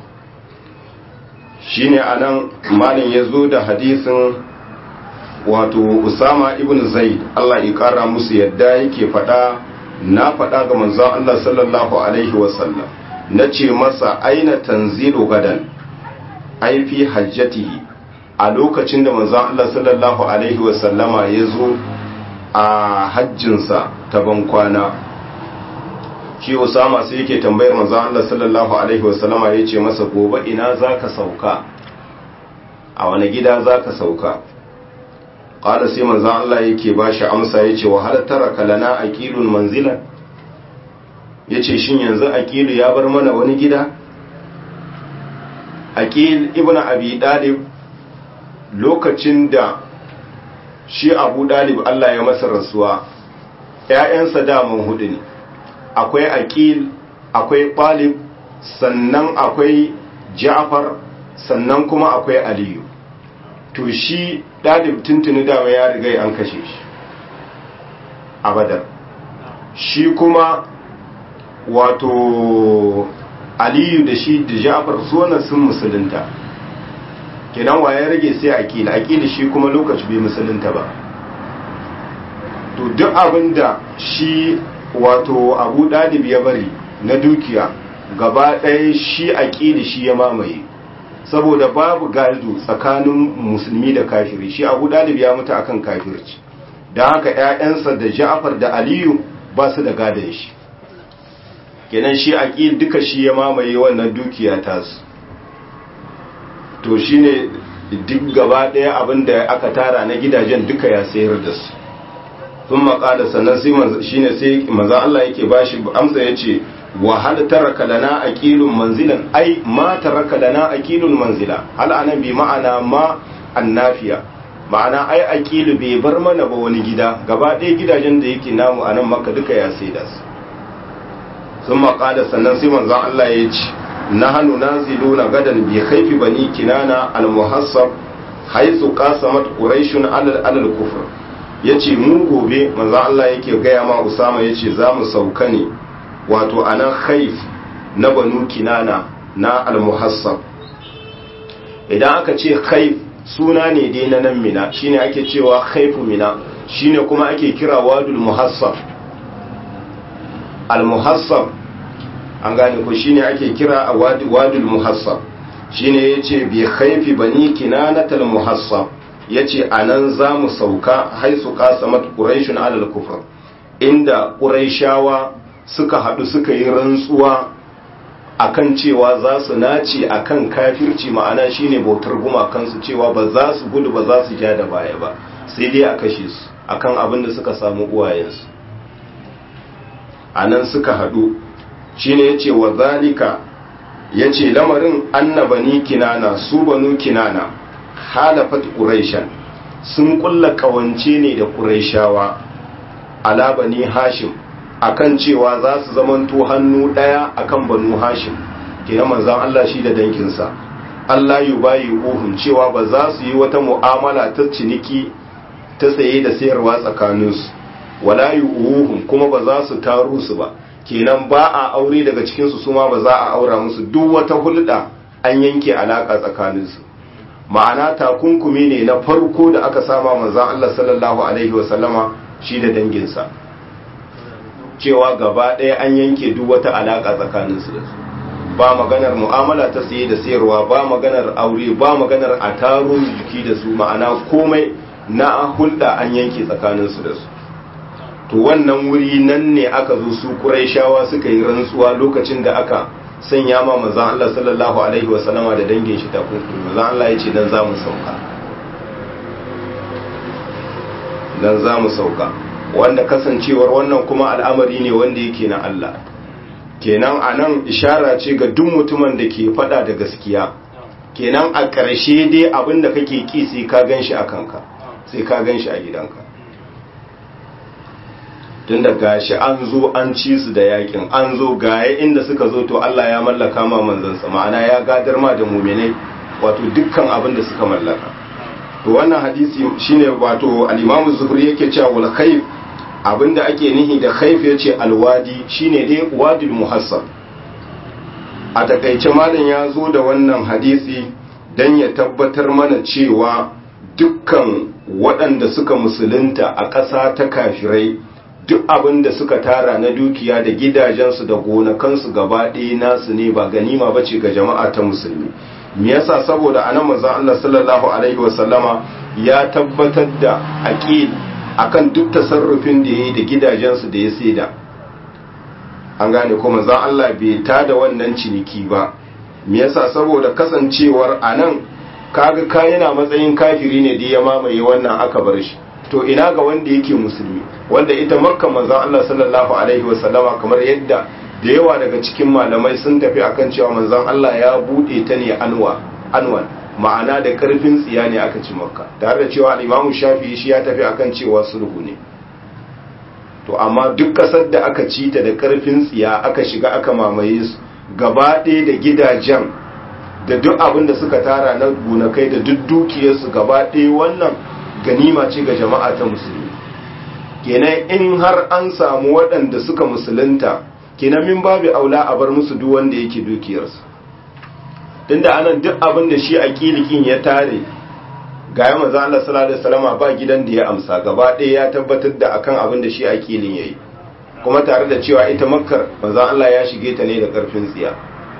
shine anan malin ya zo da hadisin wato usama ibn zaid Allah ya kara musu yadda yake fada na fada ga manzon Allah sallallahu alaihi wasallam nace masa aina tanzilu gadan ai fi hajjatihi a lokacin da manzon Allah sallallahu alaihi wasallama ya zo a hajjinsa ta bankwana shi usama sai yake tambayar manzon Allah sallallahu alaihi wasallama ya ce masa gobe ina zaka sauka a wani gida zaka sauka qala sai manzon Allah yake bashi amsa yace wa hal taraka lana aqilun manzilan yace shin yanzu aqilu ya bar mana wani gida aqil ibnu abi dalib lokacin da shi abu dalib Allah ya masa rasuwa ƴaƴansa daman hudu ne akwai aqil akwai talib sannan akwai ja'far sannan kuma akwai aliyu to shi ɗalib tuntuni dama ya riga an kashe shi a badar shi kuma wato aliyu da shi da ja'far sunan sun musulunta kenan wa ya rage sai akila akila shi kuma lokaci bai musulunta ba to duk abin da shi wato abu ɗalib ya bari na dukiya gaba ɗaya shi akili shi ya mamaye saboda babu gado tsakanin musulmi da kafiri shi abu dalib ya mutu akan kafirci don haka 'ya'yansa da ja'far da aliyu ba su da gadon shi kenan shi aqil duka shi ya mamaye wannan dukiya tasu to shine duk gaba daya abinda aka tara na gidajen duka ya sayar da su sun maƙala sannan sai shine sai maza Allah yake bashi amsa yace wa hal taraka lana aqilun manzilan ai ma taraka lana aqilun manzila hal anan bi ma'ana ma annafiya ma'ana ai aqilu bai bar mana ba wani gida gaba ɗaya gidajen da yake namu anan maka duka ya sai da su sun maƙada sannan sai manzon Allah ya ce nahanu naziluna gadan bi khayfi bani kinana al-muhassab haythu qasamat quraishun alal alal kufr yace mu gobe manzon Allah yake gaya ma Usama yace za mu sauka ne wato a nan haif na banu kinana na almuhassab idan aka ce haif suna ne dai na nan mina shine ake cewa haifu mina shine kuma ake kira wadul muhassab almuhassab an gane ko shine ake kira a wadul muhassab shine yace bi khaifi bani kinanatal muhassab yace anan zamu sauka haisu qasamat quraishun alal kufr inda quraishawa suka hadu suka yi rantsuwa akan cewa za su nace akan kafirci ma'ana shine bautar gumakansu cewa ba za su gudu ba za su ja da baya ba sai dai a kashe su akan abin da suka samu uwayensu anan suka hadu shine yace wa zalika yace lamarin annabani kinana su banu kinana halafat quraishan sun kulla kawance ne da quraishawa ala bani hashim akan cewa za su zamanto hannu daya akan banu hashim kenan manzon Allah shi da dankinsa Allah yubayi uhum cewa ba za su yi wata mu'amala ta ciniki ta saye da sayarwa tsakaninsu wala yu'uhum kuma ba za su taru su ba kenan ba a aure daga cikinsu su ma ba za a aura musu duk wata hulɗa an yanke alaka tsakaninsu ma'ana takunkumi ne na farko da aka sama manzon Allah sallallahu alaihi wasallama shi da danginsa cewa gaba ɗaya an yanke duk wata alaka tsakaninsu da su ba maganar mu'amala ta saye da sayarwa ba maganar aure ba maganar a taro jiki da su ma'ana komai na hulɗa an yanke tsakaninsu da su to wannan wuri nan ne aka zo su Qurayshawa suka yi rantsuwa lokacin da aka sanya ma manzon Allah sallallahu alaihi wa sallama da dangin shi ta kunkuri manzon Allah ya ce dan za mu sauka dan za mu sauka wanda kasancewar wannan kuma al'amari ne wanda yake na Allah kenan anan ishara ce ga duk mutumin da ke fada da gaskiya kenan a ƙarshe dai abinda kake ki sai ka ganshi a kanka sai ka ganshi a gidanka tun da gashi an zo an ci su da yakin an zo gaye inda suka zo to Allah ya mallaka ma manzansa ma'ana ya gadar ma da muminai wato dukkan abin da suka mallaka to wannan hadisi shine wato al-Imam Zuhri yake cewa wal khayf abinda ake nihi da khayf yace alwadi shine dai wadil muhassab a takaice malam ya zo da wannan hadisi dan ya tabbatar mana cewa dukkan waɗanda suka musulunta a ƙasa ta kafirai duk abin da suka tara na dukiya da gidajensu da gonakansu gaba ɗaya nasu ne ba ganima ba ce ga jama'a ta musulmi me yasa saboda anan manzon Allah sallallahu alaihi wasallama ya tabbatar da aqid akan duk tasarrufin da yayi da gidajensu da ya saida an gane ko manzon Allah bai tada wannan ciniki ba me yasa saboda kasancewar anan kaga ka yana matsayin kafiri ne da ya mamaye wannan aka bar shi to ina ga wanda yake musulmi wanda ita makka manzon Allah sallallahu alaihi wasallama kamar yadda da yawa daga cikin malamai sun tafi akan cewa manzon Allah ya bude ta ne anwa anwan ma'ana da karfin tsiya ne aka ci makka tare da cewa al-Imam Shafi'i shi ya tafi akan cewa sulhu ne to amma duk kasar da aka ci ta da karfin tsiya aka shiga aka mamaye su gaba ɗaya da gidajen da duk abin da suka tara na gonakai da duk dukiyarsu gaba ɗaya wannan ganima ce ga jama'a ta musulmi kenan in har an samu waɗanda suka musulunta kenan min babu aula a bar musu duk wanda yake dukiyarsu tunda anan duk abin da shi a kilikin ya tare ga ya maza Allah sallallahu alaihi wasallam ba gidan da ya amsa gaba ɗaya ya tabbatar da akan abin da shi a kilin yayi kuma tare da cewa ita makkar maza Allah ya shige ta ne da karfin tsiya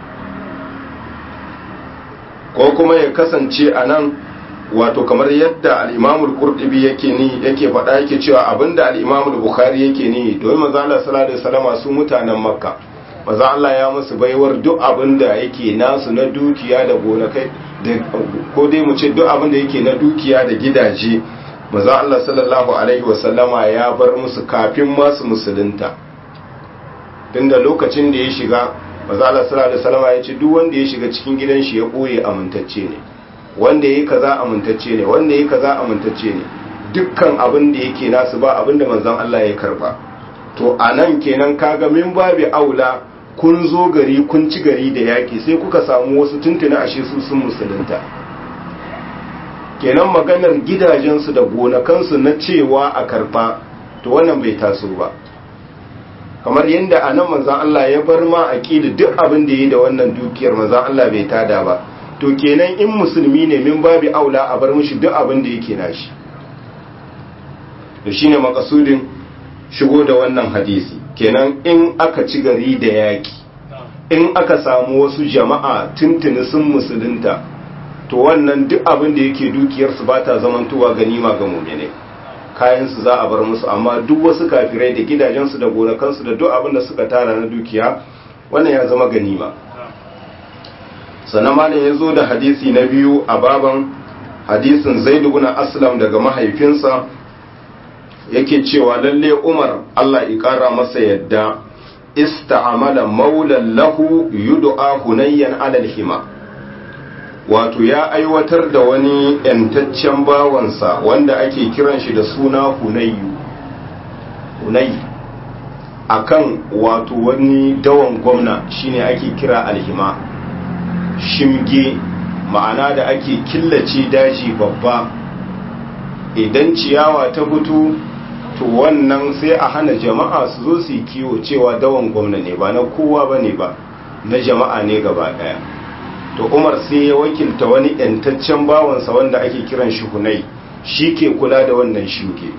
ko kuma ya kasance anan wato kamar yadda al-Imam al-Qurtubi yake ni yake faɗa yake cewa abinda al-Imam al-Bukhari yake ni domin manzo Allah sallallahu alaihi wasallam su mutanen Makka manzo Allah ya musu baiwar duk abinda yake nasu na dukiya da gonakai da ko dai mu ce duk abinda yake na dukiya da gidaje manzo Allah sallallahu alaihi wasallama ya bar musu kafin masu musulunta tunda lokacin da ya shiga manzo Allah sallallahu alaihi wasallama ya ce duk wanda ya shiga cikin gidan shi ya boye amintacce ne wanda yi kaza amintacce ne wanda yi kaza amintacce ne dukkan abin da yake nasu ba abin da manzon Allah ya karba to anan kenan kaga min babi aula kun zo gari kun ci gari da yaki sai kuka samu wasu tuntuna ashe su sun musulunta kenan maganar gidajensu da gonakansu na cewa a karfa to wannan bai taso ba kamar yadda anan manzon Allah ya bar ma aqida duk abin da yi da wannan dukiyar manzon Allah bai tada ba to kenan in musulmi ne min babi aula a bar mishi duk abin da yake nashi to shine makasudin shigo da wannan hadisi kenan in aka ci gari da yaki in aka samu wasu jama'a tuntuni sun musulunta to wannan duk abin da yake dukiyarsu ba ta zamantowa ganima ga mumine kayansu za a bar musu amma duk wasu kafirai da gidajensu da gonakansu da duk abin da suka tara na dukiya wannan ya zama ganima sannan malam ya zo da hadisi na biyu a baban hadisin zaidu bin aslam daga mahaifinsa yake cewa lalle umar allah ya kara masa yadda ista'amala maulan lahu yud'a hunayyan alal hima wato ya aiwatar da wani yantaccen bawansa wanda ake kiran shi da suna hunayyu hunay akan wato wani dawan gwamna shine ake kira alhima shimge ma'ana da ake killace daji babba idan ciyawa ta fito to wannan sai a hana jama'a su zo su yi kiwo cewa dawan gwamna ne ba na kowa ba ne ba na jama'a ne gaba daya to umar sai ya wakilta wani yantaccen bawansa wanda ake kiran shi hunai shi ke kula da wannan shuke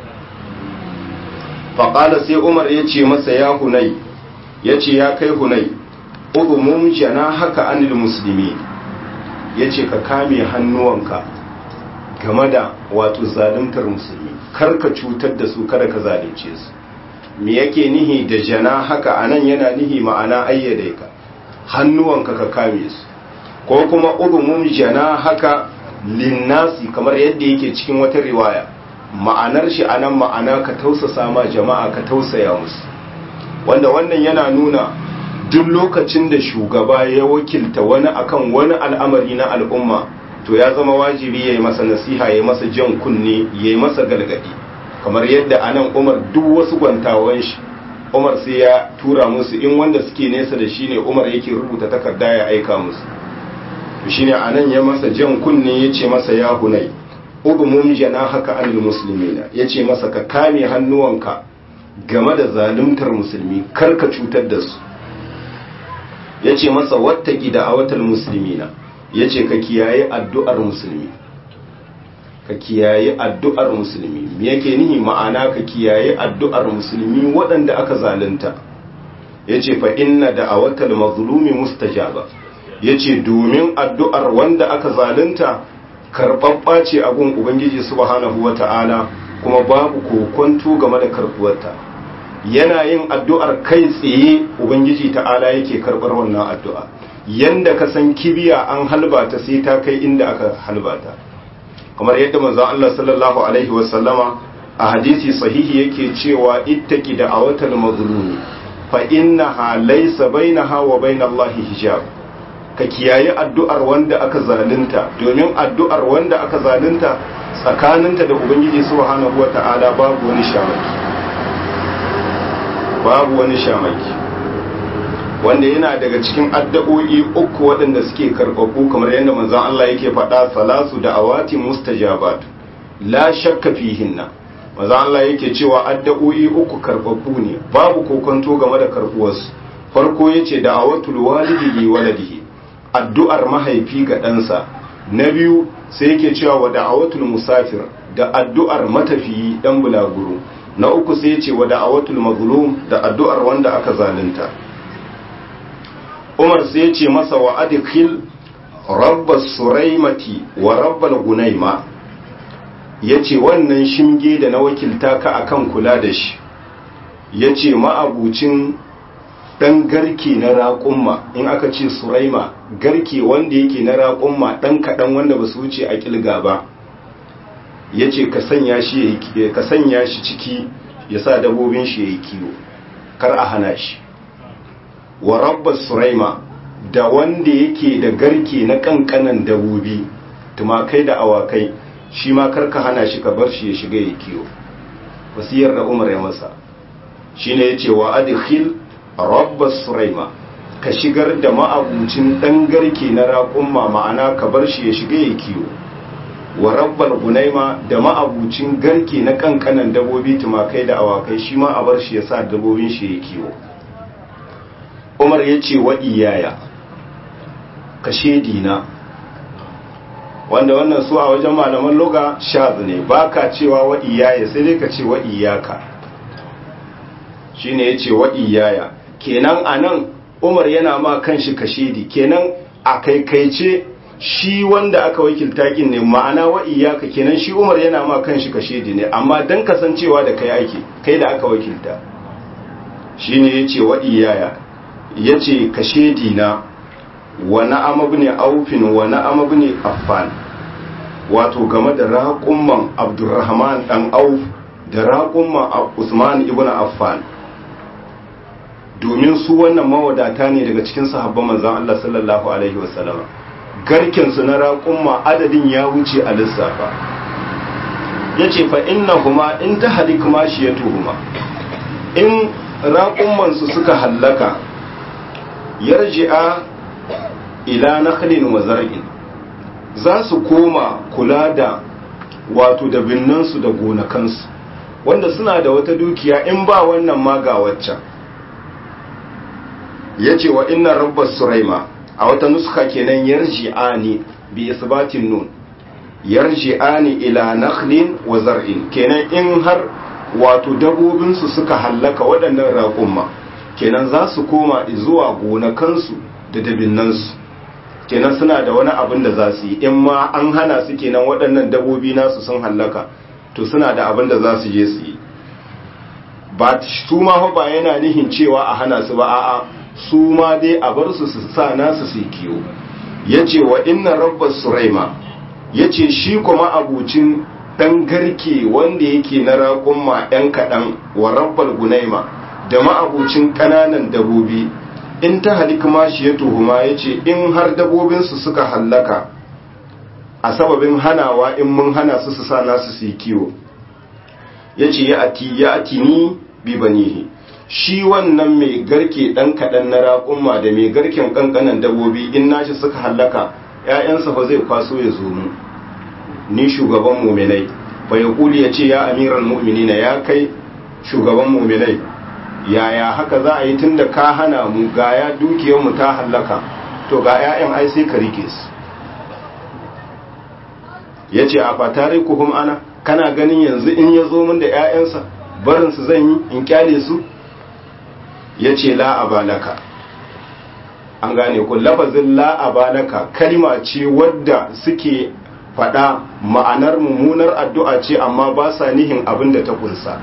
faƙala sai umar ya ce masa ya hunai ya ce ya kai hunai uzumun jana haka anil musulmi ya ce ka kame hannuwanka game da wato zaluntar musulmi kar ka cutar da su kada ka zalunce su me yake nihi da jana haka anan yana nihi ma'ana ayyade ka hannuwanka ka kame su ko kuma uzumun jana haka linnasi kamar yadda yake cikin wata riwaya ma'anar shi anan ma'ana ka tausasa ma jama'a ka tausaya musu wanda wannan yana nuna duk lokacin da shugaba ya wakilta wani akan wani al'amari na al'umma to ya zama wajibi ya yi masa nasiha ya yi masa jan kunne ya yi masa galgadi kamar yadda anan umar duk wasu gwantawan shi umar sai ya tura musu in wanda suke nesa da shi ne umar yake rubuta takarda ya aika musu to shine anan ya masa jan kunne ya ce masa ya hunai udumum jana haka anil muslimina ya ce masa ka kame hannuwanka game da zaluntar musulmi kar ka cutar da su ya ce masa wattaki da awatar musulmina ya ce ka kiyaye addu'ar musulmi ka kiyaye addu'ar musulmi me yake nihi ma'ana ka kiyaye addu'ar musulmi waɗanda aka zalunta ya ce fa inna da awatar mazlumi mustajaba ya ce domin addu'ar wanda aka zalunta karɓaɓɓa ce a gun ubangiji subhanahu wa ta'ala kuma babu kokonto game da karɓuwarta yana yin addu'ar kai tsaye ubangiji ta'ala yake karɓar wannan addu'a yanda ka san kibiya an halbata sai ta kai inda aka halbata kamar yadda manzon Allah sallallahu alaihi wasallama a hadisi sahihi yake cewa ittaki da awatal mazlumi fa innaha laysa bainaha wa bainallahi hijab ka kiyaye addu'ar wanda aka zalunta domin addu'ar wanda aka zalunta tsakaninta da ubangiji subhanahu wata'ala babu wani shamaki babu wani shamaki wanda yana daga cikin addu'o'i uku waɗanda suke karɓaɓɓu kamar yadda manzon Allah yake faɗa salasu da awati mustajabat la shakka fihinna manzon Allah yake cewa addu'o'i uku karɓaɓɓu ne babu kokonto game da karɓuwarsu farko yace da awatul walidi li waladihi addu'ar mahaifi ga ɗansa na biyu sai yake cewa wa da'awatul musafir da addu'ar matafiyi ɗan bulaguro na uku sai ce wa da'awatul mazlum da addu'ar wanda aka zalunta umar sai ce masa wa adkhil rabbas suraimati wa rabbal gunaima yace wannan shinge da na wakilta ka akan kula da shi yace ma'abucin dan garke na raƙumma in aka ce suraima garke wanda yake na raƙumma dan kaɗan wanda ba su wuce a kilga ba ya ce ka sanya shi ciki ya sa dabobin shi ya yi kiwo kar a hana shi wa rabbar suraima da wanda yake da garke na kankanan dabobi tumakai da awakai shi ma kar ka hana shi ka bar shi ya shiga ya kiwo wasiyar da umar ya masa shi ne ya ce wa adkhil rabbar suraima ka shigar da ma'abucin ɗan garke na raƙumma ma'ana ka bar shi ya shiga ya kiwo wa rabbal gunaima da ma'abucin garke na kankanan dabobi tumakai da awakai shi ma a bar shi ya sa dabobin shi ya kiwo umar ya ce wa iyaya ka dina wanda wannan su a wajen malaman loga shaz ne ba ka cewa wa iyaya sai dai ka ce wa iyaka shi ne ya ce wa iyaya kenan a nan umar yana ma kanshi kashedi kenan a kaikaice shi wanda aka wakilta kin ne ma'ana wa iyaka kenan shi umar yana ma kanshi kashedi ne amma dan kasancewa da kai ake kai da aka wakilta shine yace wa iyaya yace kashedi na wa na'am ibn aufin wa na'am ibn affan wato game da raƙumman abdurrahman dan auf da raƙumman usman ibn affan domin su wannan mawadata ne daga cikin sahabban manzon Allah sallallahu alaihi wasallam garken su na raƙumma adadin ya wuce a lissafa yace fa innahuma in tahlik mashiyatuhuma in raƙumman su suka hallaka yarji'a ila nakhlin wa zar'in za su koma kula da wato da binnansu da gonakansu wanda suna da wata dukiya in ba wannan ma ga waccan ya ce wa inna rabbar suraima a wata nuska kenan yarji'ani bi isbatin nun yarji'ani ila nakhlin wa zar'in kenan in har wato dabobinsu suka hallaka waɗannan raƙumma kenan za su koma zuwa gonakansu da dabinnansu kenan suna da wani abin da za su yi in ma an hana su kenan waɗannan dabobi nasu sun hallaka to suna da abin da za su je su yi ba su ma ba yana nihin cewa a hana su ba a'a su ma dai a bar su su sa nasu su kiwo ya ce wa inna rabbas suraima ya ce shi kuma abucin ɗan garke wanda yake na raƙumma ‘yan kaɗan wa rabbal gunaima da ma'abucin ƙananan dabobi in ta halik mashi ya tuhuma ya ce in har dabobinsu suka hallaka a sababin hanawa in mun hana su su sa nasu su yi kiwo ya ce ya ati ya ati ni bi banihi shi wannan mai garke ɗan kaɗan na raƙumma da mai garken ƙanƙanan dabobi in nashi suka hallaka ‘ya'yansa fa zai kwaso ya zo mu ni shugaban muminai fa ya kuli ya ce ya amiran mu'minina ya kai shugaban muminai yaya haka za a yi tun da ka hana mu ga ya dukiyarmu ta hallaka to ga 'ya'yan ai sai ka rike su ya ce a fatare kuhum ana kana ganin yanzu in ya zo min da 'ya'yansa barinsu zan yi in kyale su ya ce la'abalaka an gane ku lafazin la'abalaka kalma ce wadda suke faɗa ma'anar mummunar addu'a ce amma ba sa nihin abin da ta kunsa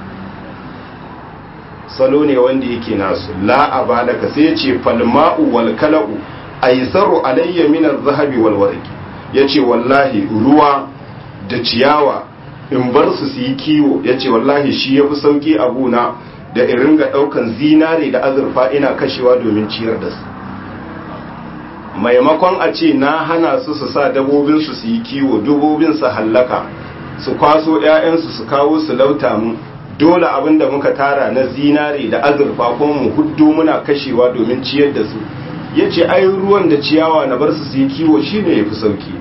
salo ne wanda yake nasu la'abalaka sai ya ce falma'u wal kala'u aisaru alayya min az-zahabi wal warqi yace wallahi ruwa da ciyawa in bar su su yi kiwo yace wallahi shi yafi sauki a guna da in ringa daukan zinare da azurfa ina kashewa domin ciyar da su maimakon a ce na hana su su sa dabobin su su yi kiwo dabobin su hallaka su kwaso ƴaƴansu su kawo su lauta mu dole abin da muka tara na zinare da azurfa kuma mu huddo muna kashewa domin ciyar da su ya ce ai ruwan da ciyawa na bar su su yi kiwo shi ne ya fi sauki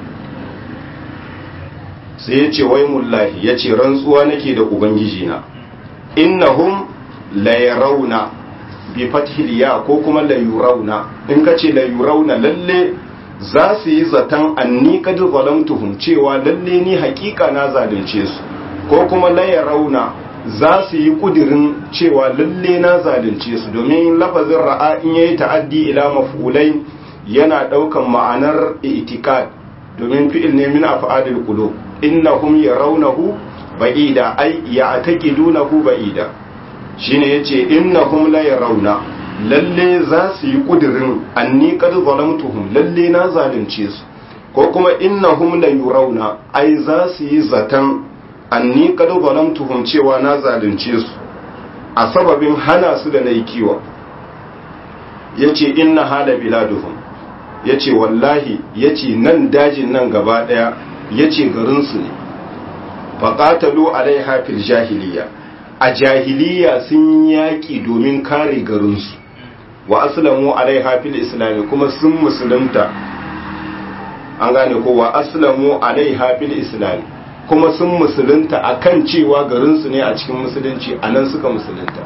sai ya ce wai mullahi ya ce rantsuwa nake da ubangiji na innahum la yarawna bi fathil ya ko kuma la yurawna in ka ce la yurawna lalle za su yi zaton anni kad zalamtuhum cewa lalle ni hakika na zalunce su ko kuma la yarawna za su yi kudirin cewa lalle na zalunce su domin lafazin ra'a in yayi ta'addi ila maf'ulai yana daukan ma'anar i'tikad domin fi'il ne min af'alil qulub innahum yarawnahu ba'ida ay ya'taqidunahu ba'ida shine yace innahum la yarawna lalle za su yi kudirin anni qad zalamtuhum lalle na zalunce su ko kuma innahum la yurawna ai za su yi zatan anni kad zalamtuhum cewa na zalunce su a sababin hana su da nayi kiwo yace inna hala biladuhum yace wallahi yace nan dajin nan gaba daya yace garin su ne faqatalu alaiha fil jahiliya a jahiliya sun yaki domin kare garin su wa aslamu alaiha fil islam kuma sun musulunta an gane ko wa aslamu alaiha fil islam kuma sun musulunta a kan cewa garinsu ne a cikin musulunci a nan suka musulunta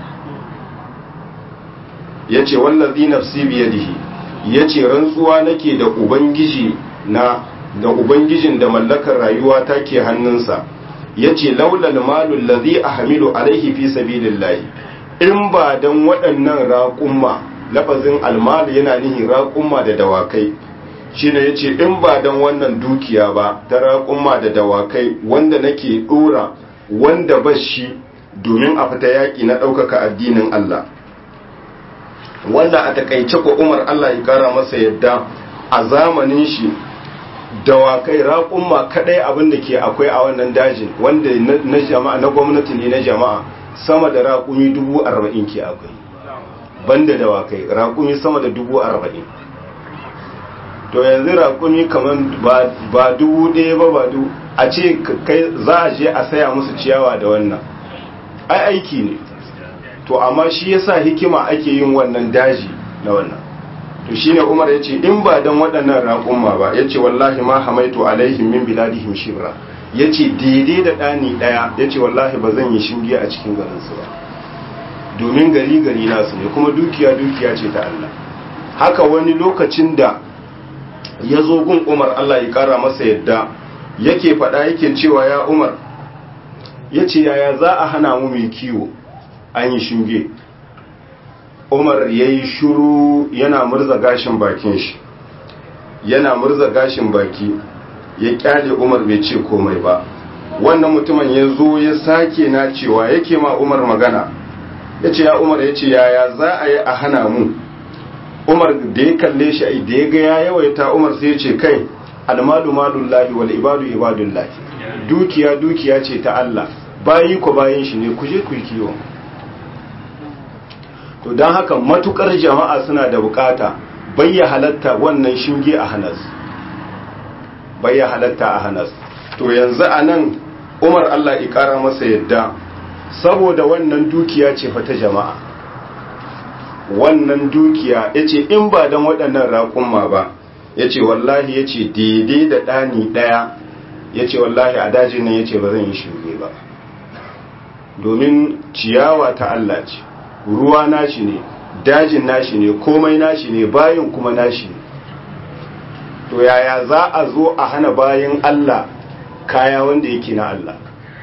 ya ce wallazi nafsi biyadihi ya ce rantsuwa nake da ubangiji na da ubangijin da mallakar rayuwa ta ke hannunsa ya ce laulal malul lazi a hamilu alaihi fi sabilillahi in ba don waɗannan raƙumma lafazin almal yana nihi raƙumma da dawakai shine yace in ba dan wannan dukiya ba ta raƙumma da dawakai wanda nake dora wanda ba shi domin a fita yaƙi na ɗaukaka addinin Allah wanda a takaice ko Umar Allah ya kara masa yadda a zamanin shi dawakai raƙumma kadai abin da ke akwai a wannan dajin wanda na jama'a na gwamnati ne na jama'a sama da raƙumi dubu arba'in ke akwai banda dawakai raƙumi sama da dubu arba'in to yanzu raƙumi kamar ba dubu ɗaya ba ba dubu a ce kai za a je a saya musu ciyawa da wannan ai aiki ne to amma shi yasa hikima ake yin wannan daji na wannan to shine Umar yace in ba dan waɗannan raƙumma ba yace wallahi ma hamaitu alaihim min biladihim shibra yace daidai da ɗani ɗaya yace wallahi ba zan yi shinge a cikin garin su ba domin gari gari nasu ne kuma dukiya dukiya ce ta Allah haka wani lokacin da ya zo gun Umar Allah ya kara masa yadda yake faɗa yake cewa ya Umar yace yaya za a hana mu mai kiwo an yi shinge umar ya yi shuru yana murza gashin bakin shi yana murza gashin baki ya kyale umar bai ce komai ba wannan mutumin ya zo ya sake na cewa yake ma umar magana ya ce ya umar ya ce yaya za a yi a hana mu umar da ya kalle shi da ya ga ya yawaita umar sai ya ce kai almalu malullahi wal ibadu ibadullahi dukiya dukiya ce ta Allah bayi ko bayin shi ne ku je ku yi kiwon to don haka matukar jama'a suna da bukata bayya halatta wannan shinge a hanas bayya halatta a hanas to yanzu a nan umar allah ikara masa yadda saboda wannan dukiya ce fata jama'a wannan dukiya ya ce in ba don waɗannan raƙumma ba ya ce wallahi ya ce daidai da ɗani ɗaya ya ce wallahi a dajin nan ya ce ba zan yi shinge ba domin ciyawa ta allah ce ruwa nashi ne dajin nashi ne komai nashi ne bayin kuma nashi ne to yaya za a zo a hana bayin Allah kaya wanda yake na Allah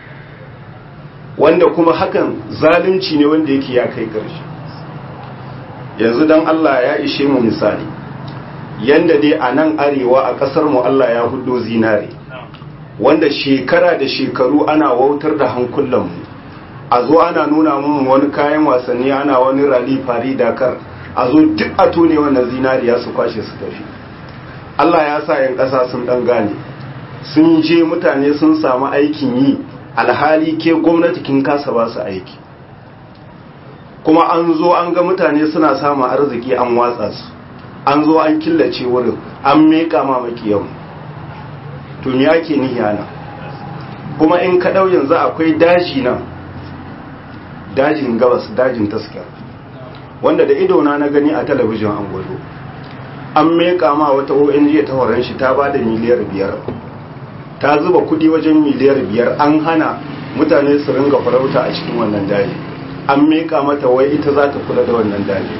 wanda kuma hakan zalunci ne wanda yake ya kai ƙarshe yanzu dan Allah ya ishe mu misali yanda dai a nan arewa a ƙasar mu Allah ya hudo zinare wanda shekara da shekaru ana wautar da hankulanmu mu a zo ana nuna mun wani kayan wasanni ana wani rali fari dakar a zo duk a tone wannan zinariya su kwashe su tafi Allah ya sa yan ƙasa sun ɗan gane sun je mutane sun samu aikin yi alhali ke gwamnati kin kasa ba su aiki kuma an zo an ga mutane suna samun arziki an watsa su an zo an killace wurin an meƙa ma makiyan to me ake nihi ana kuma in ka ɗau yanzu akwai daji nan dajin gabas dajin taskar wanda da idona na gani a talabijin an gwado an meka ma wata ong ta horon shi ta ba da miliyar biyar ta zuba kudi wajen miliyar biyar an hana mutane su ringa farauta a cikin wannan daji an meka mata wai ita za ta kula da wannan daji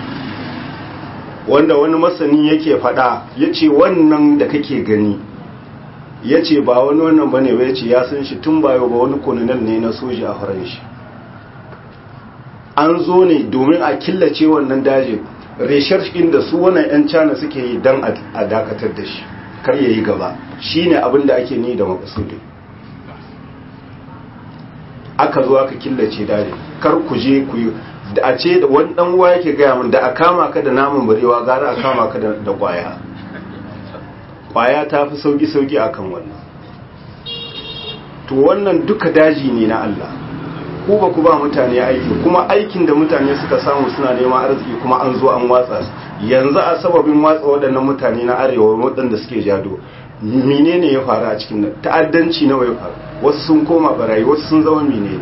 wanda wani masani yake fada ya ce wannan da kake gani ya ce ba wani wannan bane ba ya ce ya san shi tun bayo ba wani kolonel ne na soja a horon shi an zo ne domin a killace wannan dajin research da su wannan 'yan cana suke yi don a dakatar da shi kar ya yi gaba shi ne abin da ake ni da makasudin aka zo aka killace dajin kar ku je ku yi da a ce da wani dan uwa yake gaya min da a kama ka da namun barewa gara a kama ka da kwaya kwaya ta fi sauki sauki akan wannan to wannan duka daji ne na Allah ku ba ku ba mutane aiki kuma aikin da mutane suka samu suna neman arziki kuma an zo an watsa yanzu a sababin watsa waɗannan mutane na arewa waɗanda suke jado menene ya faru a cikin nan ta'addanci nawa ya faru wasu sun koma barayi wasu sun zama menene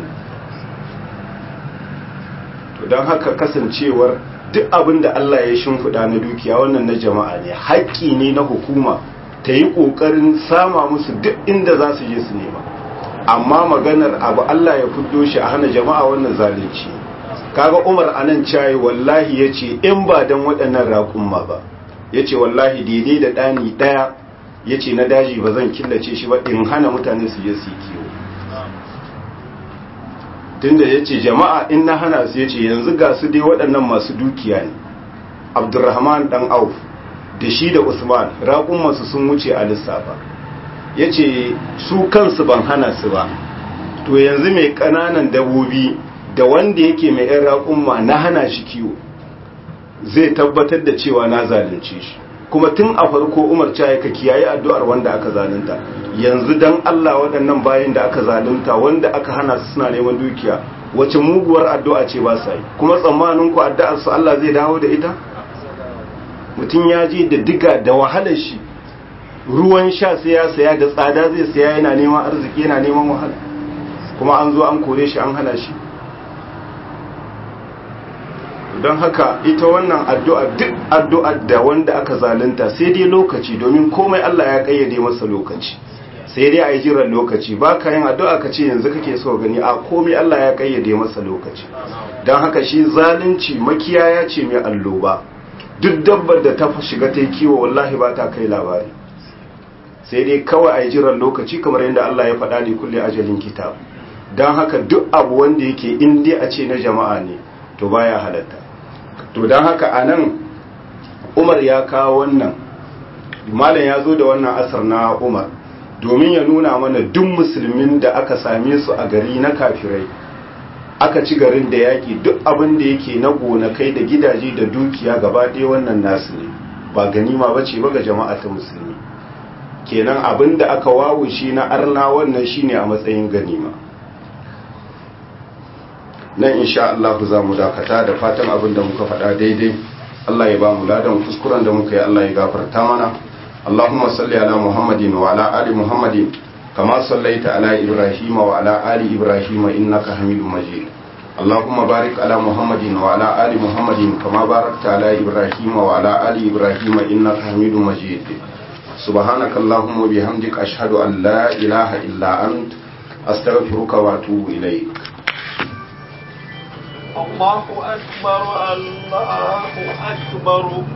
to don haka kasancewar duk abin da Allah ya shimfiɗa na dukiya wannan na jama'a ne haƙƙi ne na hukuma ta yi ƙoƙarin sama musu duk inda za su je su nema amma maganar abu Allah ya fuddo shi a hana jama'a wannan zalunci kaga Umar anan cayi wallahi yace in ba dan waɗannan raƙumma ba yace wallahi daidai da ɗani ɗaya yace na daji ba zan killace shi ba in hana mutane su je su kiwo tunda yace jama'a in na hana su yace yanzu ga su dai waɗannan masu dukiya ne abdurrahman dan auf da shi da usman raƙumansu sun wuce a lissafa ya ce su kansu ban hana su ba to yanzu mai ƙananan dabobi da wanda yake mai ‘yan raƙumma na hana shi kiwo zai tabbatar da cewa na zalunce shi kuma tun a farko umar ya ka kiyaye addu'ar wanda aka zalunta yanzu dan Allah waɗannan bayan da aka zalunta wanda aka hana su suna neman dukiya wace muguwar addu'a ce ba sa yi kuma tsammanin ku addu'ar su Allah zai dawo da ita mutum ya je da diga da wahalar shi ruwan sha sai ya saya da tsada zai saya yana neman arziki yana neman wahala kuma an zo an kore shi an hana shi don haka ita wannan addu'a duk addu'ar da wanda aka zalunta sai dai lokaci domin komai Allah ya kayyade masa lokaci sai dai a yi jiran lokaci ba ka yin addu'a ka ce yanzu kake so gani a komai Allah ya kayyade masa lokaci don haka shi zalunci makiyaya ce mai alloba duk dabbar da ta shiga ta yi kiwo wallahi ba ta kai labari sai dai kawai a yi jiran lokaci kamar yadda Allah ya faɗa ne kulle ajalin kitab don haka duk abu wanda yake in dai a ce na jama'a ne to baya halatta to don haka a nan umar ya kawo wannan malam ya zo da wannan asar na umar domin ya nuna mana duk musulmin da aka same su a gari na kafirai aka ci garin da yaƙi duk abin da yake na gonakai da gidaje da dukiya gaba ɗaya wannan nasu ne ba ganima ba ce ba ga jama'a ta musulmi kenan abin da aka wawushe na arna wannan shine a matsayin ganima nan insha Allah za mu dakata da fatan abin da muka faɗa daidai Allah ya ba mu ladan kuskuren da muka yi Allah ya gafarta mana Allahumma salli ala Muhammadin wa ala ali Muhammadin kama sallaita ala Ibrahim wa ala ali Ibrahim innaka Hamidum Majid Allahumma barik ala Muhammadin wa ala ali Muhammadin kama barakta ala Ibrahim wa ala ali Ibrahim innaka Hamidum Majid سبحانك اللهم وبحمدك أشهد أن لا إله إلا أنت أستغفرك وأتوب إليك الله أكبر الله أكبر